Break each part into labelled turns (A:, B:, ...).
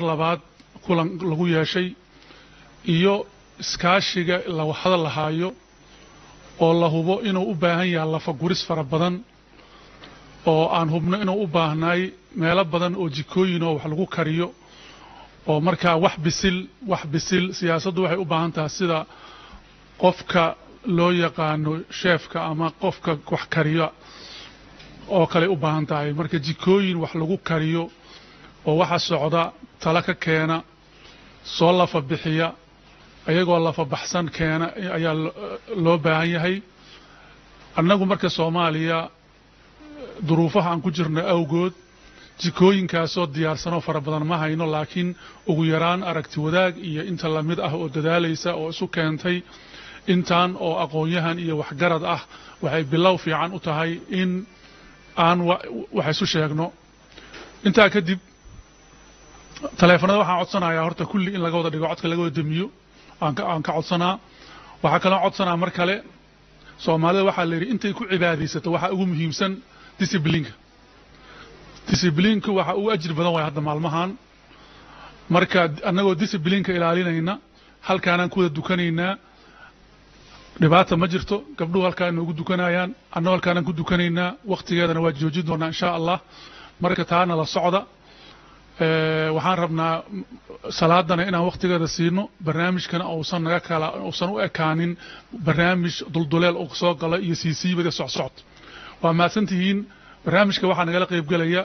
A: labaad kulan lagu yeeshay iyo iskaashiga la hadal lahaayo oo la hubo inuu u baahan yahay lafaguris fara badan oo aan hubno inuu u baahnaay meelo badan oo jikooyin oo wax lagu kariyo oo markaa wax bisil wax bisil siyaasaddu waxay u baahan tahay sida qofka loo yaqaano sheefka ama qofka wax kariya oo kale u baahan tahay marka jikooyin wax lagu kariyo oo waxa socda tala ka keena soo lafa bixiya ayagoo lafa baxsan keena ayaa loo baahan yahay annagu marka soomaaliya duruufaha aan ku jirno awgood jikooyinkaasoo diyaarsanoo fara badan ma hayno laakiin ugu yaraan aragti wadaag iyo inta lamid ah oo dadaalaysa oo isu keentay intaan oo aqoon-yahan iyo waxgarad ah waxay bilow fiican u tahay in aan wax isu sheegno intaa kadib taleefanada waxaan codsanayaa horta kulli in laga wada dhigo codka laga wada demiyo aan ka codsanaa waxaa kaloo codsanaa mar kale soomaalida waxaa la yidhi intay ku cibaadaysato waxaa ugu muhiimsan disiblinka disiblinka waxa ugu ajir badan waay hadda maalmahan marka annagoo disiblinka ilaalinayna halkaanaan ku wada dukanaynaa dhibaata ma jirto gabdhuhu halkaa noogu dukanayaan annagoo halkaanaan ku dukanaynaa wakhtigeedana waa joojin doonaa insha allah marka taana la socda waxaan rabnaa salaadana inaan wakhtigeeda siino barnaamijkana uusan naga kala uusan u ekaanin barnaamij dulduleel uu soo gala iyo siisiibada socsocod waa mahadsan tihiin barnaamijka waxaa nagala qaybgelaya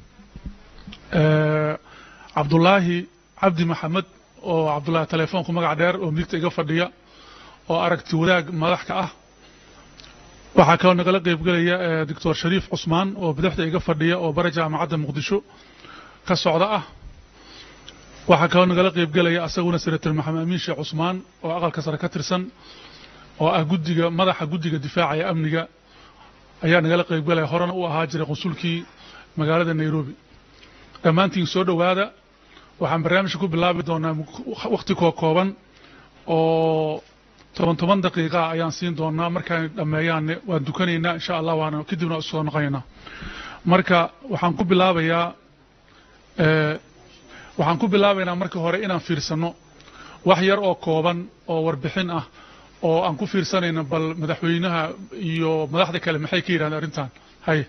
A: cabdulaahi cabdi maxamed oo cabdulaahi telefoonku magac dheer oo midigta iga fadhiya oo aragti wadaag madaxka ah waxaa kaloo nagala qaybgelaya doctor shariif cusmaan oo bidixda iga fadhiya oo bara jaamacadda muqdisho ka socda ah waxaa kaloo nagala qaybgelaya asaguna senator maxamed amiin sheekh cusmaan oo aqalka sare ka tirsan oo ah guddiga madaxa guddiga difaaca ee amniga ayaa nagala qaybgelaya horena u ahaa jiray qunsulkii magaalada nairobi dhammaantiin soo dhowaada waxaan barnaamijka ku bilaabi doonaa wakhti koo kooban oo toban toban daqiiqa ayaan siin doonaa markaan dhammeeyaanne waan dukanaynaa insha allah waana kadibna soo noqonaynaa marka waxaan ku bilaabayaa waxaan ku bilaabaynaa marka hore inaan fiirsano wax yar oo kooban oo warbixin ah oo aan ku fiirsanayno bal madaxweynaha iyo madaxda kale maxay ka yidhahdeen arrintan haye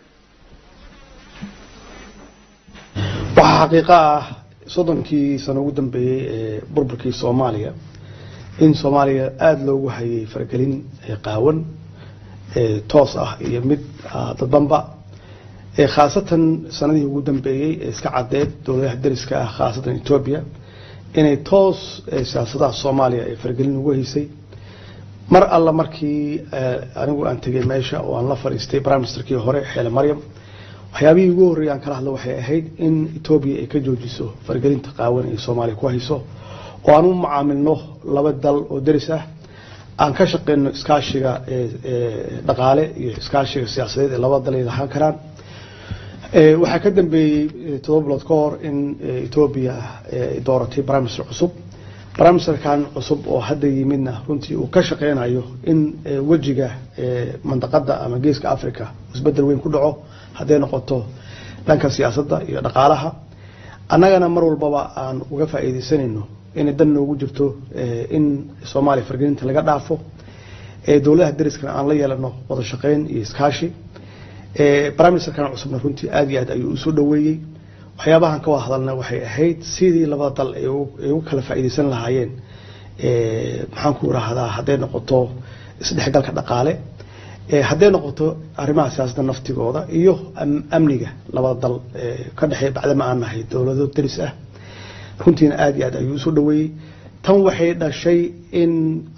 B: waxaa xaqiiqo ah soddonkii sano ugu dambeeyey ee burburkii soomaaliya in soomaaliya aada loogu hayay faragelin qaawan toos ah iyo mid dadbanba khaasatan sanadihii ugu dambeeyey ee iska caddeed dowladaha dariska ah khaasatan etoobiya inay toos siyaasadaha soomaaliya ee faragelin ugu haysay mar alla markii anigu aan tegey meesha oo aan la fadhiistay prime ministerkii hore xeele maryam waxyaabihii ugu horreeyay aan kala hadlo waxay ahayd in etoobiya ay ka joojiso faragelinta qaawan ee soomaaliya ku hayso oo aan u mucaamilno laba dal oo deris ah aan ka shaqeyno iskaashiga dhaqaale iyo iskaashiga siyaasadeed ee labada dal ay lahaan karaan waxaa ka dambeeyey todoba bilood ka hor in etoobiya ay dooratay prime minister cusub prime ministerkan cusub oo hadda yimidna runtii uu ka shaqeynayo in wejiga mandaqada ama geeska africa isbedel weyn ku dhaco hadday noqoto dhanka siyaasadda iyo dhaqaalaha annagana mar walbaba aan uga faa'iidaysanayno inay dan noogu jirto in soomaaliya fargelinta laga dhaafo dowladaha dariskana aan la yeelano wada shaqeyn iyo iskaashi prime ministerkan cusubna runtii aada iyo aad ayuu usoo dhoweeyey waxyaabahan ka wada hadalna waxay ahayd sidii labada dal ay ugu kala faa'iidaysan lahaayeen maxaan ku irahdaa hadday noqoto isdhexgalka dhaqaale hadday noqoto arrimaha siyaasadda naftigooda iyo amniga labada dal ka dhexeeya bacdama aan nahay dowlado daris ah runtiina aada iyo aad ayuu usoo dhoweeyey tan waxay dhashay in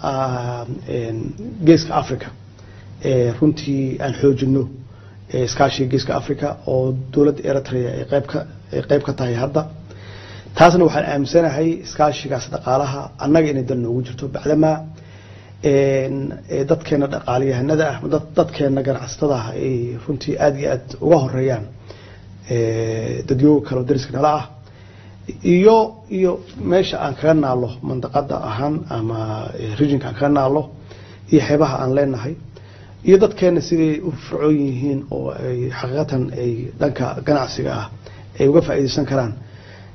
B: geeska africa runtii aan xoojino iskaashiga geeska africa oo dowladda eritrea ay qeybka ay qeyb ka tahay hadda taasna waxaan aaminsanahay iskaashigaas dhaqaalaha annaga inay dal noogu jirto bacdamaa dadkeena dhaqaaliyahanada ah dadkeena ganacsatada ah ay runtii aada iyo aad uga horeeyaan dadyooga kaleo dariska nala ah iyo iyo meesha aan kaga naalo mandaqada ahaan ama regionka aan kaga naalo iyo xeebaha aan leenahay iyo dadkeena siday u fircoon yihiin oo ay xaqiiqatan ay dhanka ganacsiga ah ay uga faa'iidaysan karaan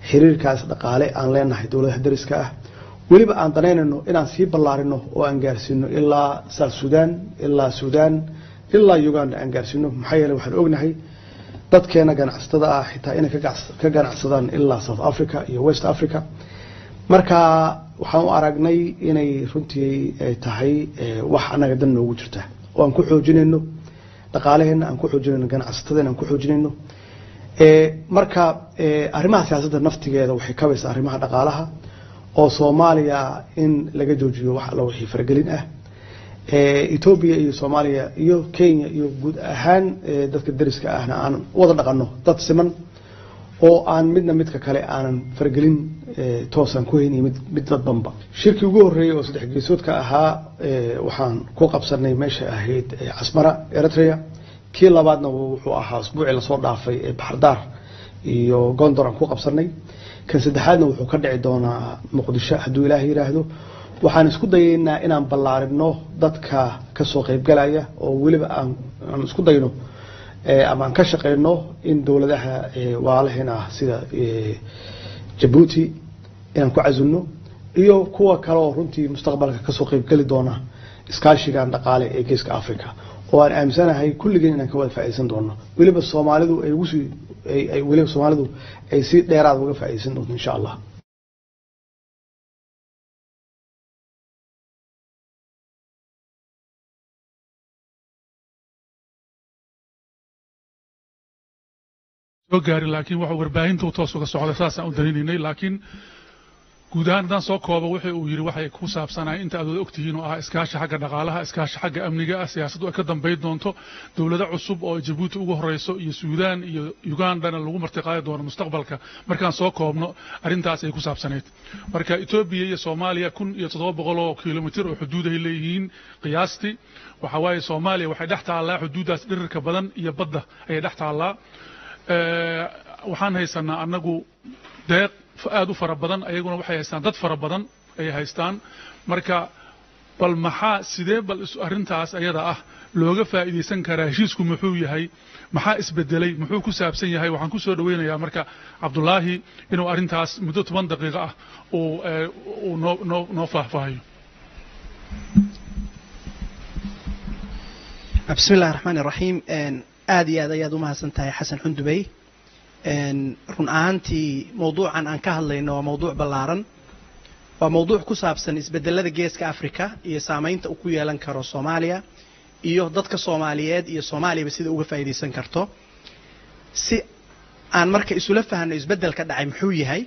B: xiriirkaas dhaqaale aan leenahay dowladaha dariska ah weliba aan danaynayno inaan sii ballaarino oo aan gaarsiino ilaa south sudan ilaa sudan ilaa uganda aan gaarsiino maxaa yeele waxaan ognahay dadkeena ganacsatada ah xitaa inay ka ganacsadaan ilaa south africa iyo west africa marka waxaan u aragnay inay runtii ay tahay wax annaga dan noogu jirta oo aan ku xoojinayno dhaqaalaheenna aan ku xoojinayno ganacsatadeenna aan ku xoojinayno marka arrimaha siyaasadda naftigeeda waxay kabaysaa arrimaha dhaqaalaha oo soomaaliya in laga joojiyo wax alla wixii faragelin ah etoobiya iyo soomaaliya iyo kenya iyo guud ahaan dadka dariska ahna aan wada dhaqanno dad siman oo aan midna midka kale aanan faragelin toosaan ku hayn iyo mid dadbanba shirkii ugu horreeyey oo saddex geesoodka ahaa waxaan ku qabsanay meesha ahayd casmara eritrea kii labaadna wuxuu ahaa usbuucii lasoo dhaafay ee baxardaar iyo gondor aan ku qabsanay kan saddexaadna wuxuu ka dhici doonaa muqdisho hadduu ilaah yidhaahdo waxaan isku dayaynaa inaan ballaarino dadka kasoo qaybgalaya oo weliba aan isku dayno ama aan ka shaqayno in dowladaha walaalaheena ah sida jabuuti inaan ku casilno iyo kuwa kale oo runtii mustaqbalka kasoo qaybgeli doona iskaashigan dhaqaale ee geeska africa oo aan aaminsanahay kulligeen inaan ka wada faa'iidaysan doono weliba soomaalidu ay ugu sii weliba soomaalidu ay si dheeraad uga faa'iidaysan doonto insha allah
A: soo gaari laakiin waxa warbaahinta uu toos uga socda saasaan u dalinaynay laakiin guud ahaan haddaan soo koobo wuxuu uu yidhi waxay ku saabsanahay inta aad wada ogtihiin oo ah iskaashi xagga dhaqaalaha iskaashi xagga amniga ah siyaasaddu ay ka dambayn doonto dowlado cusub oo jabuuti ugu horeyso iyo suudaan iyo ugandana lagu martiqaadi doono mustaqbalka markaan soo koobno arrintaas ay ku saabsanayd marka etoobiya iyo soomaaliya kun iyo toddoba boqol oo kilomitir oo xuduudahay leeyihiin qiyaastii waxa waaye soomaaliya waxay dhex taallaa xuduuddaas dhirirka badan iyo badda ayay dhex taallaa waxaan haysanaa annagu deeq aad u fara badan ayaguna waxay haystaan dad fara badan ayay haystaan marka bal maxaa sidee bal arrintaas ayada ah looga faa'iidaysan karaa heshiisku muxuu yahay maxaa isbedelay muxuu ku saabsan yahay waxaan ku soo dhoweynayaa marka cabdulaahi inuu arrintaas muddo toban daqiiqo ah uu noo noo noo faahfaahiyo
C: bismi illahi raxmaan iraxiim aad iyo aad ayaad u mahadsan tahay xasan xundubey run ahaantii mawduucan aan ka hadlayno waa mawduuc ballaaran waa mawduuc ku saabsan isbedelada geeska africa iyo saamaynta uu ku yeelan karo soomaaliya iyo dadka soomaaliyeed iyo soomaaliyaba sida uga faa'iidaysan karto si aan marka isula fahno isbedelka dhacay muxuu yahay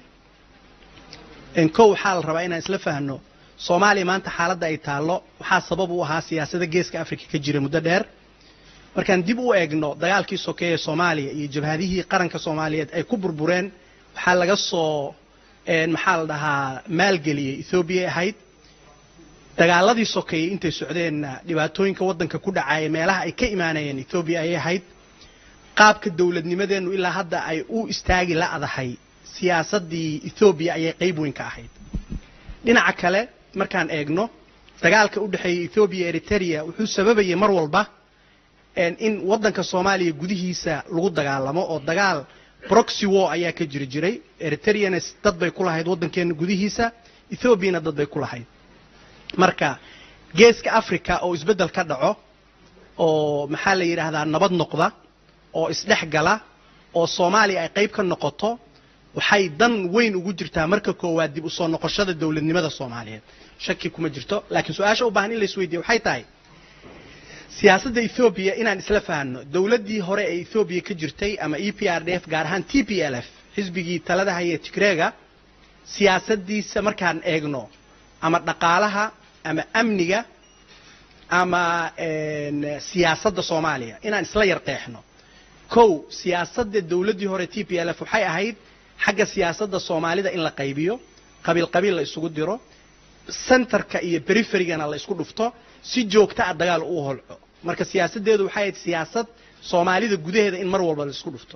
C: kow waxaa la rabaa inaan isla fahno soomaaliya maanta xaaladda ay taallo waxaa sabab u ahaa siyaasada geeska africa ka jira muddo dheer markaan dib u eegno dagaalkii sokeeye soomaaliya iyo jabhadihii qaranka soomaaliyeed ay ku burbureen waxaa laga soo maxaa la dhahaa maalgeliyey ethoobiya ahayd dagaaladii sokeeyey intay socdeenna dhibaatooyinka waddanka ku dhacaya meelaha ay ka imaanayeen ethoobiya ayay ahayd qaabka dowladnimadeennu ilaa hadda ay u istaagi la'dahay siyaasaddii ethoobiya ayay qayb weyn ka ahayd dhinaca kale markaan eegno dagaalka u dhexeeyey ethoobiya eritrea wuxuu sababayay mar walba in waddanka soomaaliya gudihiisa lagu dagaalamo oo dagaal broxy war ayaa ka jiri jiray eritreana dad bay ku lahayd waddankeena gudihiisa ethoobiana dad bay ku lahayd marka geeska africa oo isbeddel ka dhaco oo maxaa la yidhaahdaa nabad noqda oo isdhex gala oo soomaaliya ay qayb ka noqoto waxay dan weyn ugu jirtaa marka koowaad dib u soo noqoshada dowladnimada soomaaliyeed shaki kuma jirto laakiin su-aasha u baahan in la isweydiiye waxay tahay siyaasadda ethoobiya inaan isla fahanno dowladdii hore ee ethoobiya ka jirtay ama e p r d f gaar ahaan t p l f xisbigii talada haya tigreega siyaasaddiisa markaan eegno ama dhaqaalaha ama amniga ama siyaasadda soomaaliya inaan isla yar qeexno kow siyaasadda dowladdii hore t p l f waxay ahayd xagga siyaasadda soomaalida in la qaybiyo qabiil qabiil la isugu diro centerka iyo periferygana la isku dhufto si joogta a dagaal uu holco marka siyaasaddeedu waxay ahayd siyaasad soomaalida gudaheeda in mar walba la isku dhufto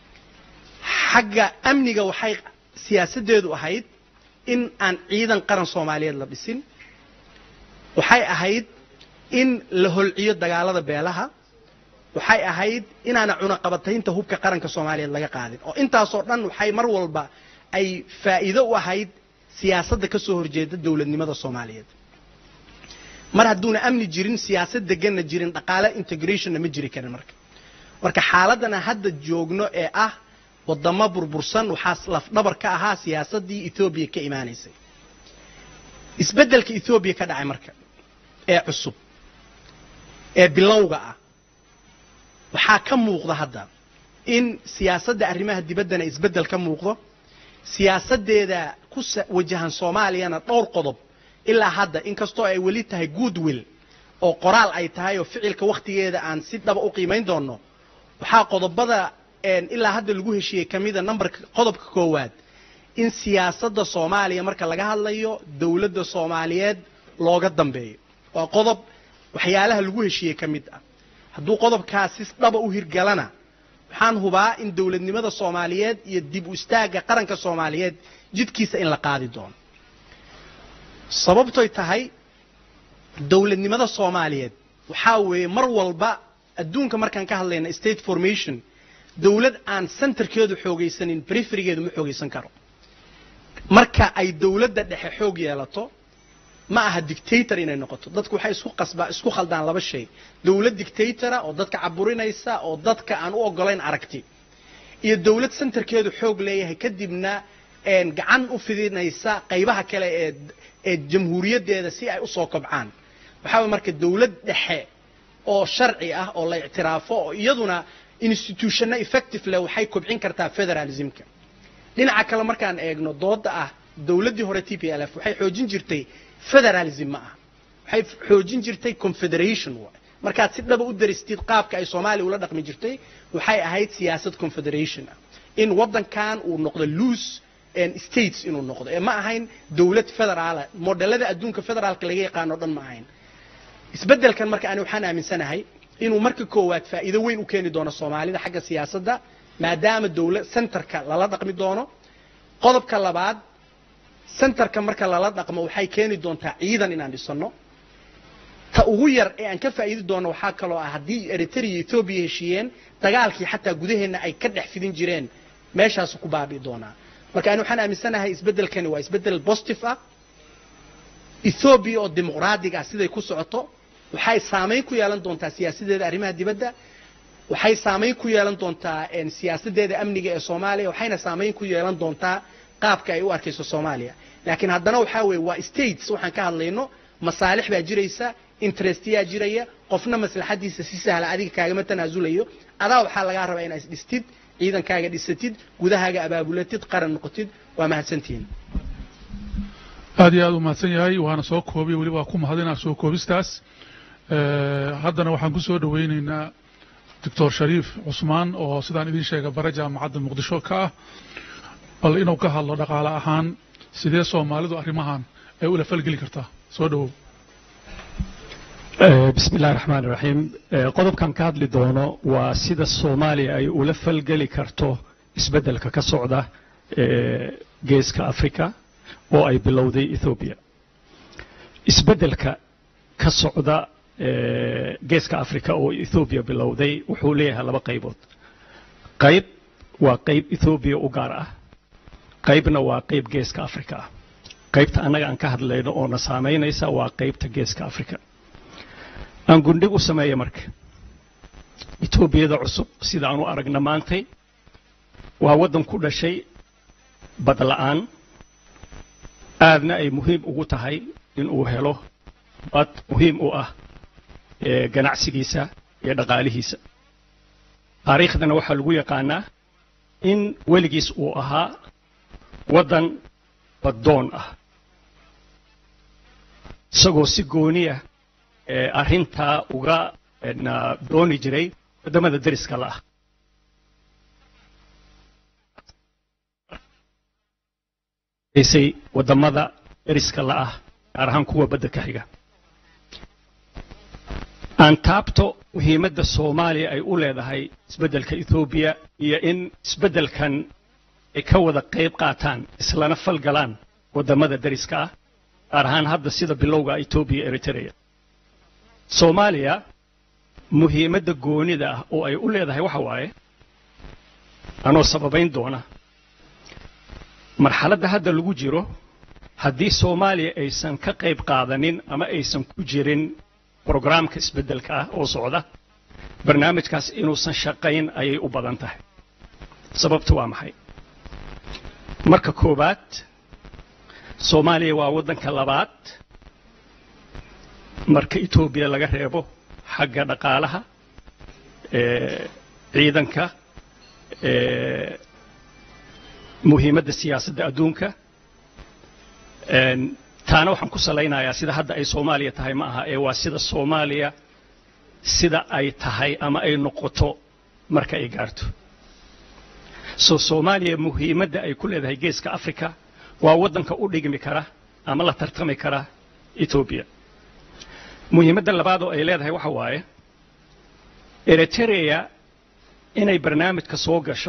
C: xagga amniga waxay siyaasaddeedu ahayd in aan ciidan qaran soomaaliyeed la dhisin waxay ahayd in la holciyo dagaalada beelaha waxay ahayd inaana cunaqabataynta hubka qaranka soomaaliyeed laga qaadin oo intaasoo dhan waxay mar walba ay faa'iido u ahayd siyaasadda ka soo horjeeda dowladnimada soomaaliyeed mar hadduuna amni jirin siyaasad deganna jirin dhaqaale integrationna ma jiri karin marka marka xaaladana hadda joogno ee ah wadamo burbursan waxaa lafdhabar ka ahaa siyaasaddii ethoobiya ka imaanaysay isbeddelka ethoobiya ka dhacay marka ee cusub ee bilowga ah waxaa ka muuqda hadda in siyaasadda arrimaha dibaddana isbeddel ka muuqdo siyaasaddeeda ku wajahan soomaaliyana dhowr qodob ilaa hadda inkastoo ay weli tahay goodwill oo qoraal ay tahay oo ficilka wakhtigeeda aan si dhaba u qiimayn doonno waxaa qodobada ilaa hadda lagu heshiiyey ka mida numberka qodobka koowaad in siyaasadda soomaaliya marka laga hadlayo dowladda soomaaliyeed looga dambeeyo waa qodob waxyaalaha lagu heshiiyey ka mid ah hadduu qodobkaasi dhaba u hirgalana waxaan hubaa in dowladnimada soomaaliyeed iyo dib u istaagga qaranka soomaaliyeed jidkiisa in la qaadi doono sababtoy tahay dowladnimada soomaaliyeed waxaa weeye mar walba adduunka markaan ka hadlayna state formation dowlad aan centerkeedu xoogaysanin briferigeedu ma xoogaysan karo marka ay dowladda dhexe xoog yeelato ma aha dictator inay noqoto dadku waxay isku qasbaa isku khaldaan laba shay dowlad dictatora oo dadka caburinaysa oo dadka aan u ogolayn aragti iyo dowlad centerkeedu xoog leeyahay kadibna gacan u fidinaysa qaybaha kale ee ee jamhuuriyaddeeda si ay usoo kobcaan waxaa way marka dowlad dhexe oo sharci ah oo la ictiraafo oo iyaduna institutionna effective leh waxay kobcin kartaa federalismka dhinaca kale markaan eegno dooda ah dowladdii hore t p l f waxay xoojin jirtay federalism ma aha waxay xoojin jirtay confederation waay markaad si dhaba u daristid qaabka ay soomaaliya ula dhaqmi jirtay waxay ahayd siyaasad confederation ah in waddankan uu noqdo loose states inuu noqdo ee ma ahayn dowlad federaala modelada adduunka federaalka laga yaqaano o dhan ma ahayn isbeddelkan marka ani waxaan aaminsanahay inuu marka koowaad faa'iido weyn u keeni doono soomaalida xagga siyaasadda maadaama dowlad centerka lala dhaqmi doono qodobka labaad centerka marka lala dhaqmo waxay keeni doontaa ciidan inaan dhisano ta ugu yar ee aan ka faa'iidi doono waxaa kaloo ah haddii eritrea iyo ethoobiya heshiiyeen dagaalkii xataa gudaheenna ay ka dhex fidin jireen meeshaasu ku baabi'i doonaa marka ani waxaan aaminsanahay isbeddelkani waa isbeddel positive ah ethoobiya oo dimuqraadiga ah siday ku socoto waxay saamayn ku yeelan doontaa siyaasadeeda arrimaha dibadda waxay saamayn ku yeelan doontaa siyaasadeeda amniga ee soomaaliya waxayna saamayn ku yeelan doontaa qaabka ay u arkayso soomaaliya laakiin haddana waxaa weeye waa states waxaan ka hadlayno masaalix baa jiraysa interestyaa jiraya qofna maslaxadiisa si sahla adiga kaagama tanaasulayo adaa waxaa lagaa rabaa inaad isdhistid ciidankaaga dhisatid gudahaaga abaabulatid qaran noqotid waa mahadsantihiin
A: aad iyo aad u mahadsan yahay waana soo koobiy weliba waa ku mahadinaa soo koobistaas haddana waxaan ku soo dhowaynaynaa doctor shariif cusmaan oo sidaan idiin sheega bare jaamacadda muqdisho ka ah bal inuu ka hadlo dhaqaale ahaan sidee soomaalidu arrimahan ay ula falgeli kartaa soo dhowow
D: bismi illahi raxmaan iraxiim qodobkan ka hadli doono waa sida soomaaliya ay ula falgeli karto isbeddelka ka socda geeska africa oo ay bilowday ethoobiya isbeddelka ka socda geeska africa oo ethoobiya bilowday wuxuu leeyahay laba qaybood qayb waa qayb ethoobiya u gaar ah qaybna waa qayb geeska africa ah qaybta annaga aan ka hadlayno oo na saamaynaysa waa qaybta geeska africa aan gundhig u sameeya marka etoobiyada cusub sida aan u aragna maantay waa waddan ku dhashay badla'aan aadna ay muhiim ugu tahay inuu helo bad muhiim u ah ganacsigiisa iyo dhaqaalihiisa taariikhdana waxaa lagu yaqaanaa in weligiis uu ahaa waddan baddoon ah isagoo si gooniya arrintaa uga dooni jiray waddamada deriska la ah say waddamada deriska la ah gaar ahaan kuwa badda ka xiga aan taabto muhiimadda soomaaliya ay u leedahay isbeddelka ethoobiya iyo in isbeddelkan ay ka wada qayb qaataan islana falgalaan waddamada deriska ah gaar ahaan hadda sida bilowga etoobiya eritrea soomaaliya muhiimadda goonida ah oo ay u leedahay waxa waaye anoo sababayn doona marxaladda hadda lagu jiro haddii soomaaliya aysan ka qayb qaadanin ama aysan ku jirin brograamka isbeddelka ah oo socda barnaamijkaas inuusan shaqayn ayay u badan tahay sababtu waa maxay marka koowaad soomaaliya waa waddanka labaad marka etoobiya laga reebo xagga dhaqaalaha ciidanka muhiimadda siyaasadda adduunka taana waxaan ku salaynayaa sida hadda ay soomaaliya tahay ma aha ee waa sida soomaaliya sida ay tahay ama ay noqoto marka ay gaarto soo soomaaliya muhiimadda ay ku leedahay geeska africa waa waddanka u dhigmi kara ama la tartami kara etoobiya muhiimadda labaad oo ay leedahay waxa waaye eritrea inay barnaamijka soo gasho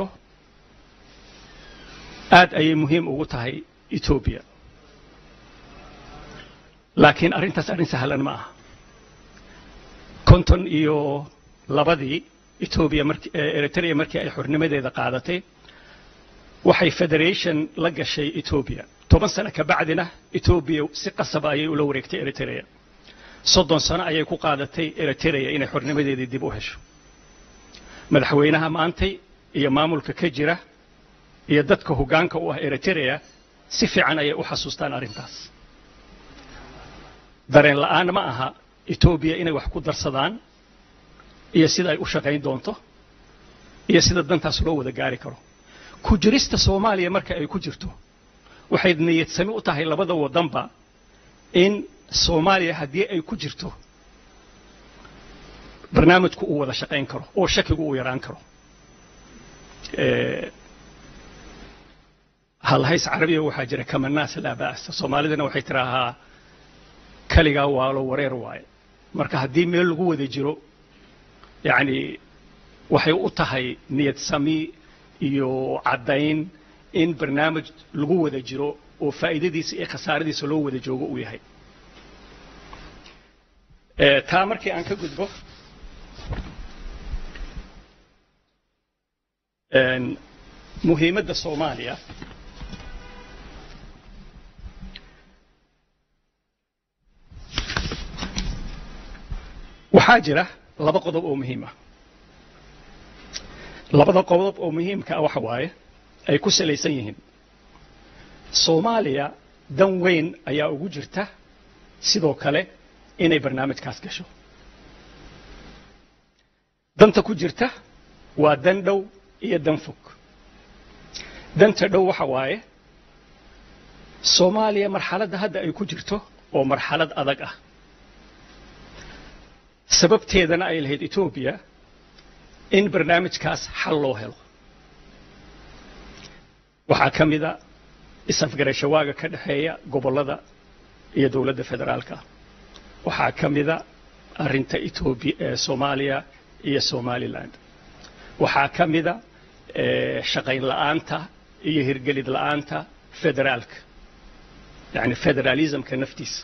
D: aad ayay muhiim ugu tahay etoobiya laakiin arrintaas arrin sahlan ma aha konton iyo labadii etoobiya marki eritrea markii ay xornimadeeda qaadatay waxay federation la gashay etoobiya toban sano ka bacdina etoobiya si qasaba ayay ula wareegtay eritrea soddon sano ayay ku qaadatay eritrea inay xornimadeedii dib u hesho madaxweynaha maantay iyo maamulka ka jira iyo dadka hoggaanka u ah eritrea si fiican ayay u xasuustaan arrintaas dareen la'aan ma aha etoobiya inay wax ku darsadaan iyo sida ay u shaqayn doonto iyo sida dantaas loo wada gaari karo ku jirista soomaaliya marka ay ku jirto waxay niyadsami u tahay labada waddanba in soomaaliya haddii ay ku jirto barnaamijku uu wada shaqayn karo oo shakigu uu yaraan karo halhays carabiya waxaa jira kamanaas laa ba'sa soomaalidana waxay tidhaahaa kaligaa waalo wareer waaye marka haddii meel lagu wada jiro yacni waxay u tahay niyad sami iyo caddayn in barnaamij lagu wada jiro oo faa'iidadiisa iyo khasaaradiisa loo wada joogo uu yahay taa markii aan ka gudbo muhiimadda soomaaliya waxaa jira laba qodob oo muhiim ah labada qodob oo muhiimka ah waxa waaye ay ku salaysan yihiin soomaaliya dan weyn ayaa ugu jirta sidoo kale inay barnaamijkaas gasho danta ku jirta waa dan dhow iyo dan fog danta dhow waxa waaye soomaaliya marxaladda hadda ay ku jirto oo marxalad adag ah sababteedana ay lahayd etoobiya in barnaamijkaas xal loo helo waxaa ka mida is-afgarashawaaga ka dhexeeya gobollada iyo dowladda federaalka waxaa ka mida arrinta etoobiya ee soomaaliya iyo somaliland waxaa ka mida shaqayn la'aanta iyo hirgelid la'aanta federaalka yacni federalismka naftiisa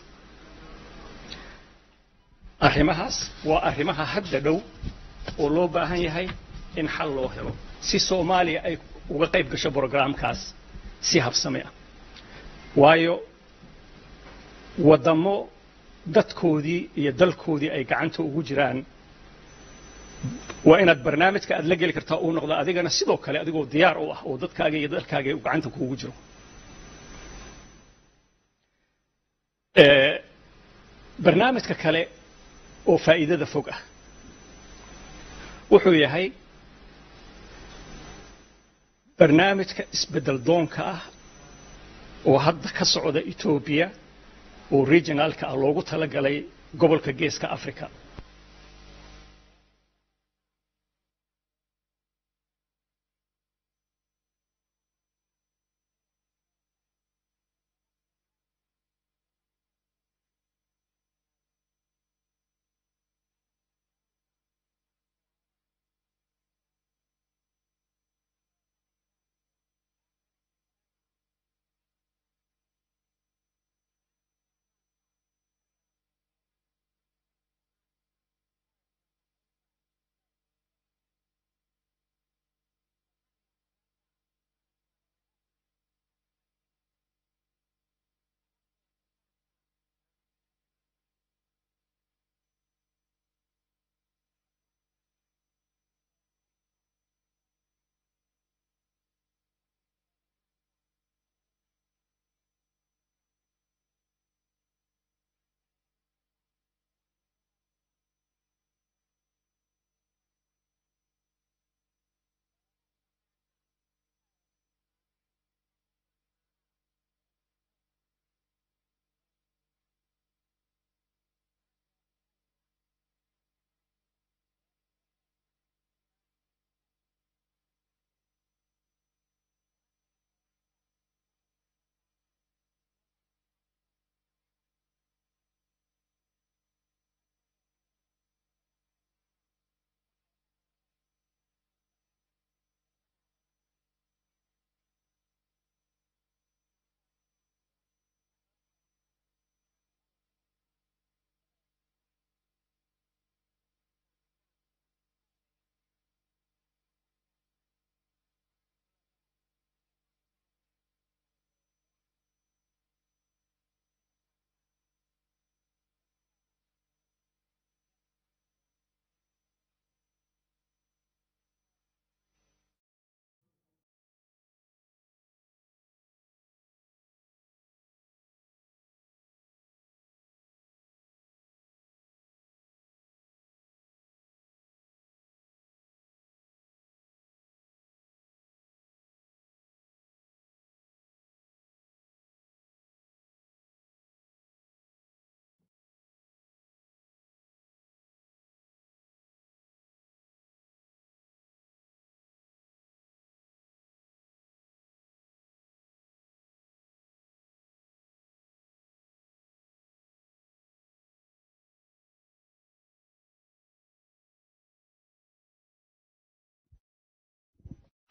D: arrimahaas waa arrimaha hadda dhow oo loo baahan yahay in xal loo helo si soomaaliya ay uga qayb gasho brograamkaas si habsame ah waayo waddamo dadkoodii iyo dalkoodii ay gacanta ugu jiraan waa inaad barnaamijka aad la geli kartaa uu noqdo adigana sidoo kale adigoo diyaar u ah oo dadkaaga iyo dalkaaga uu gacanta kuugu jiro barnaamijka kale oo faa'iidada fog ah wuxuu yahay barnaamijka isbeddel doonka ah oo hadda ka socda etoobiya oo regionaalka ah loogu talagalay gobolka geeska africa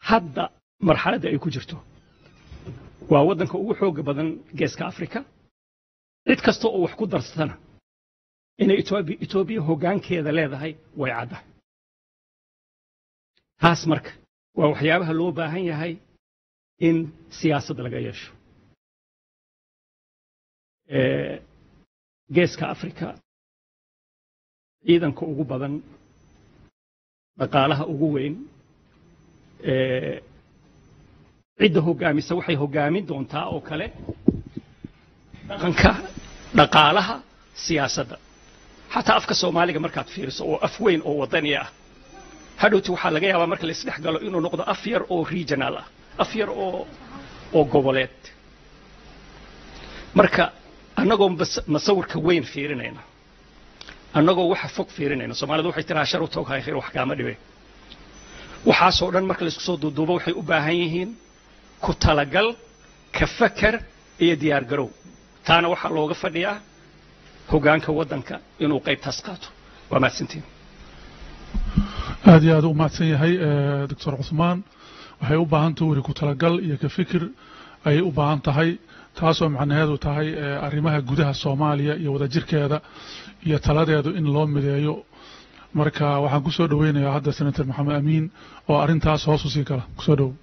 D: hadda marxaladda ay ku jirto waa waddanka ugu xooga badan geeska afrika cid kasta oo wax ku darsatana inay etoobiya etoobiya hoggaankeeda leedahay way caddahay taas marka waa waxyaabaha loo baahan yahay in siyaasad laga yeesho Ee, geeska afrika ciidanka ugu badan dhaqaalaha ugu weyn ee, cidda hoggaamisa waxay hoggaamin doontaa oo kale dhaqanka dhaqaalaha siyaasadda xataa afka soomaaliga markaad fiiriso oo af weyn oo wadani ah hadhowti waxaa laga yaabaa marka la isdhex galo inuu noqdo af yar oo regional ah af yar oo oo goboleed marka annagoo bas- masawirka weyn fiirinayna annagoo waxa fog fiirinayna soomaalidu waxay tiraa shar u toog hay khayr wax kaama dhibe waxaasoo dhan marka laisku soo duuduubo waxay u baahan yihiin ku talagal ka fakar iyo diyaar garow taana waxaa looga fadhiyaa hoggaanka waddanka inuu qaybtaas qaato waa mahadsantiin
A: aad iyo aad u mahadsan yahay eh, doctor cuthmaan waxay u baahan tahay weri ku talagal iyo ka fikir ayay u baahan tahay taasoo macnaheedu tahay eh, arrimaha gudaha soomaaliya iyo wadajirkeeda iyo taladeedu in loo mideeyo marka waxaan kusoo dhoweynayaa hadda senator maxamed amiin oo arrintaas hoos u sii gala kusoo dhow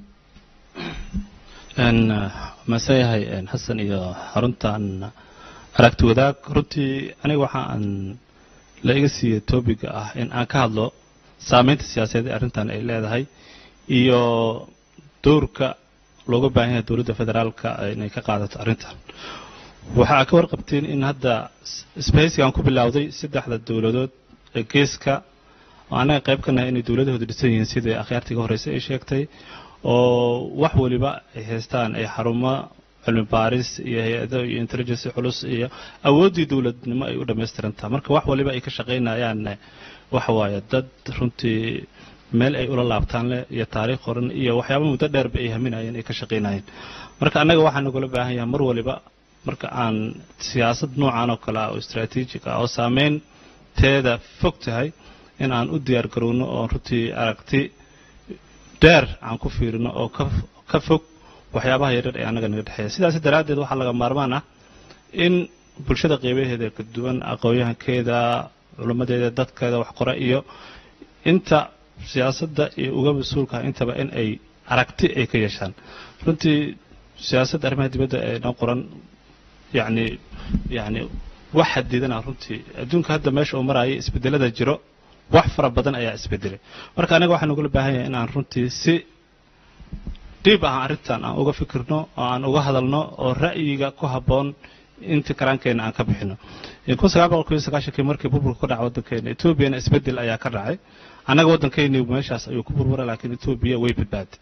E: n maase yahay n xasan iyo xaruntan aragti wadaag runtii aniga waxa aan la iga siiyey topiga ah in aan ka hadlo saameynta siyaasadeed ee arrintan ay leedahay iyo dowrka looga baahan yahay dowladda federaalka inay ka qaadato arrintan waxaa ka warqabteen in hadda sbahaysigaan ku bilowday saddexda dowladood ee geeska oo annaga qayb ka nahay inay dowladahooda dhisan yihiin sidai akhyaartii ka horreysay ay sheegtay oo wax waliba ay haystaan ay xarumo cilmi baaris iyo hay-ado iyo intelligence culus iyo awooddii dowladnimo ay u dhammaystirantaha marka wax waliba ay ka shaqaynayaan waxa waaye dad runtii meel ay ula laabtaan leh iyo taariikh qoran iyo waxyaaba muddo dheerba ay haminayeen ay ka shaqaynayeen marka annaga waxaa nagula baahan yahay mar waliba marka aan siyaasad noocan oo kale ah oo istaraatiijig ah oo saameynteeda fog tahay in aan u diyaar garowno oo runtii aragti dheer aan ku fiirino oo ka ka fog waxyaabaha yaryar ee annaga naga dhexeeya sidaas daraaddeed waxaa laga maarmaan ah in bulshada qeybaheeda ka duwan aqoon-yahankeeda culimmadeeda dadkeeda wax qora iyo inta siyaasadda iyo uga mas-uulkaha intaba in ay aragti ay ka yeeshaan runtii siyaasadda arrimaha dibadda ee noo qoran yacni yacni wax xadidana runtii adduunka hadda meesha uu maraayo isbedelada jiro wax fara badan ayaa isbedelay marka aniga waxaa nagula baahan yahay in aan runtii si dhiib ah arrintan aan uga fikirno oo aan uga hadalno oo ra'yiga ku habboon inta karaankeenna aan ka bixino kun sagaal boqol kiyo sagaashankii markii burburka ku dhaca waddankeena etoobiyana isbedel ayaa ka dhacay annaga waddankeeni meeshaas ayuu ku burbura laakiin etoobiya way badbaaday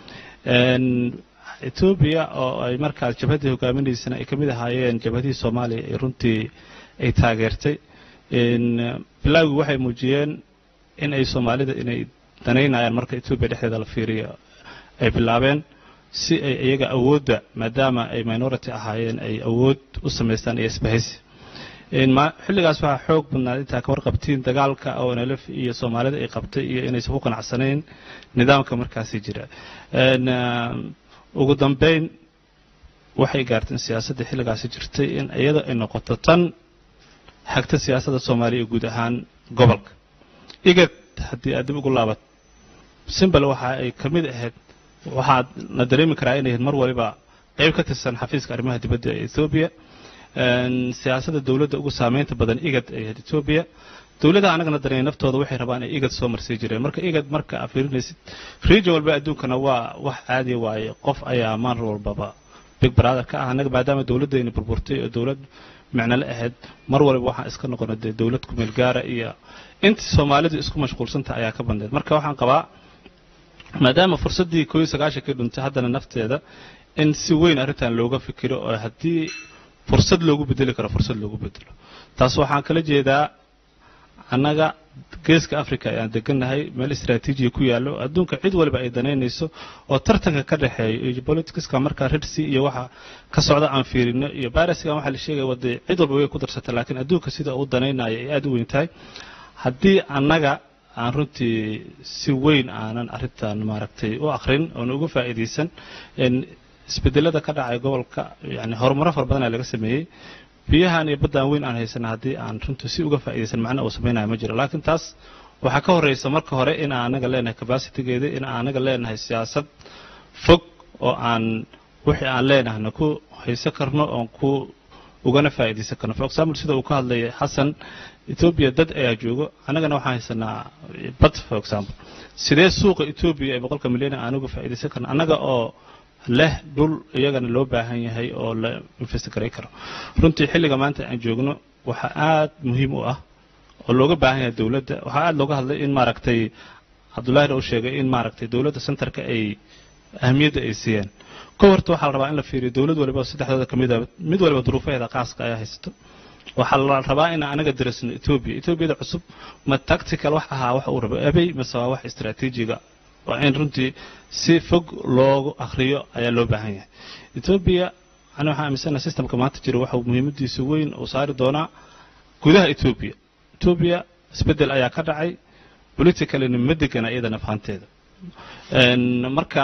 E: etoobiya oo ay markaas jabhaddii hogaaminaysana ay ka mid ahaayeen jabhadihii soomaaliya ay runtii ay taageertay bilaawgii waxay muujiyeen in ay soomaalida inay danaynayaan marka etoobiya dhexdeeda la fiiriyo ay bilaabeen si ay iyaga awoodda maadaama ay minority ahaayeen ay awood u samaystaan iyo isbahaysi xilligaas waxaa xoog badnaad intaa ka warqabtiin dagaalka oo nlf iyo soomaalida ay qabtay iyo inaysan ku qanacsanayn nidaamka markaasi jira ugu dambeyn waxay gaarteen siyaasadda xilligaasi jirtay in iyada ay noqoto tan xagta siyaasadda soomaaliya iyo guud ahaan gobolka igad haddii aad dib ugu laabat simbal waxa ay ka mid ahayd waxaad na dareemi karaa inay mar waliba qayb ka tirsan xafiiska arrimaha dibadda ee ethoobiya siyaasadda dowladda ugu saameynta badan igad ay ahayd etoobiya dowladaha annagana dareemay naftooda waxay rabaan inay igad soo marsii jireen marka igad marka aad fiirinaysid region walba adduunkana waa wax caadiya waaye qof ayaa maar walbaba big brother ka ah annaga maadaama dowladdayna burburtay oo dowlad micnole ahayd mar waliba waxaan iska noqona dee dowlad kumeel gaara iyo intii soomaalidu isku mashquulsanta ayaa ka bandeed marka waxaan qabaa maadaama fursaddii koo iyo sagaashankii dhuntay haddana nafteeda in si weyn arrintan looga fikiro oo haddii fursad loogu bedeli karo fursad loogu bedelo taas waxaan kala jeedaa annaga geeska africa ayaan degannahay meel istraatiijiya ku yaallo adduunka cid waliba ay danaynayso oo tartanka ka dhexeeya iyo politicska markaa rirsi iyo waxa ka socda aan fiirino iyo bariskan waxaa la sheegaya wade cid walba way ku darsata laakiin adduunka sida uu danaynayo ay aad u weyn tahay haddii annaga aan runtii si weyn aanan arrintan maaragtay u akrin oona uga faa'iidaysan isbedelada ka dhacay gobolka yani horumaro fara badan aa laga sameeyey biyahan iyo baddaan weyn aan haysana haddii aan runtii si uga faa'iidaysan macna uu samaynayo ma jiro laakiin taas waxaa ka horraysa marka hore in aan anaga leenahay capacitygeeda in aan anaga leenahay siyaasad fog oo aan wixii aan leenahna ku haysan karno oon ku ugana faa'iidaysan karno for example sida uu ka hadlayay xasan etoobiya dad ayaa joogo annagana waxaan haysanaa bad for example sidee suuqa etoobiya ee boqolka milyan aan uga faa'iidaysan karno annaga oo leh dhul iyagana loo baahan yahay oo la investigaray karo runtii xilliga maanta aan joogno waxaa aad muhiim u ah oo looga baahan yahay dowladda waxaa aad looga hadlay in maaragtay cabdullahina uu sheegay in maaragtay dowladda centerka ay ahamiyadda ay siiyeen ka horta waxaa la rabaa in la fiiriyo dowlad waliba saddexdooda ka mid a mid waliba duruufaheeda qaaska ayaa haysato waxaa la rabaa in anaga dirasno etoobiya etoobiyada cusub ma tactical wax ahaa wax uu rabo abey mase waa wax istaraatiijiga waa in runtii si fog loogu akhriyo ayaa loo baahan yahay etoobiya ani waxaan aaminsanaha systemka maanta jira waxa muhiimadiisa weyn uu saari doonaa gudaha etoobiya etoobiya isbeddel ayaa ka dhacay politicalina ma degana iyadana fahanteeda marka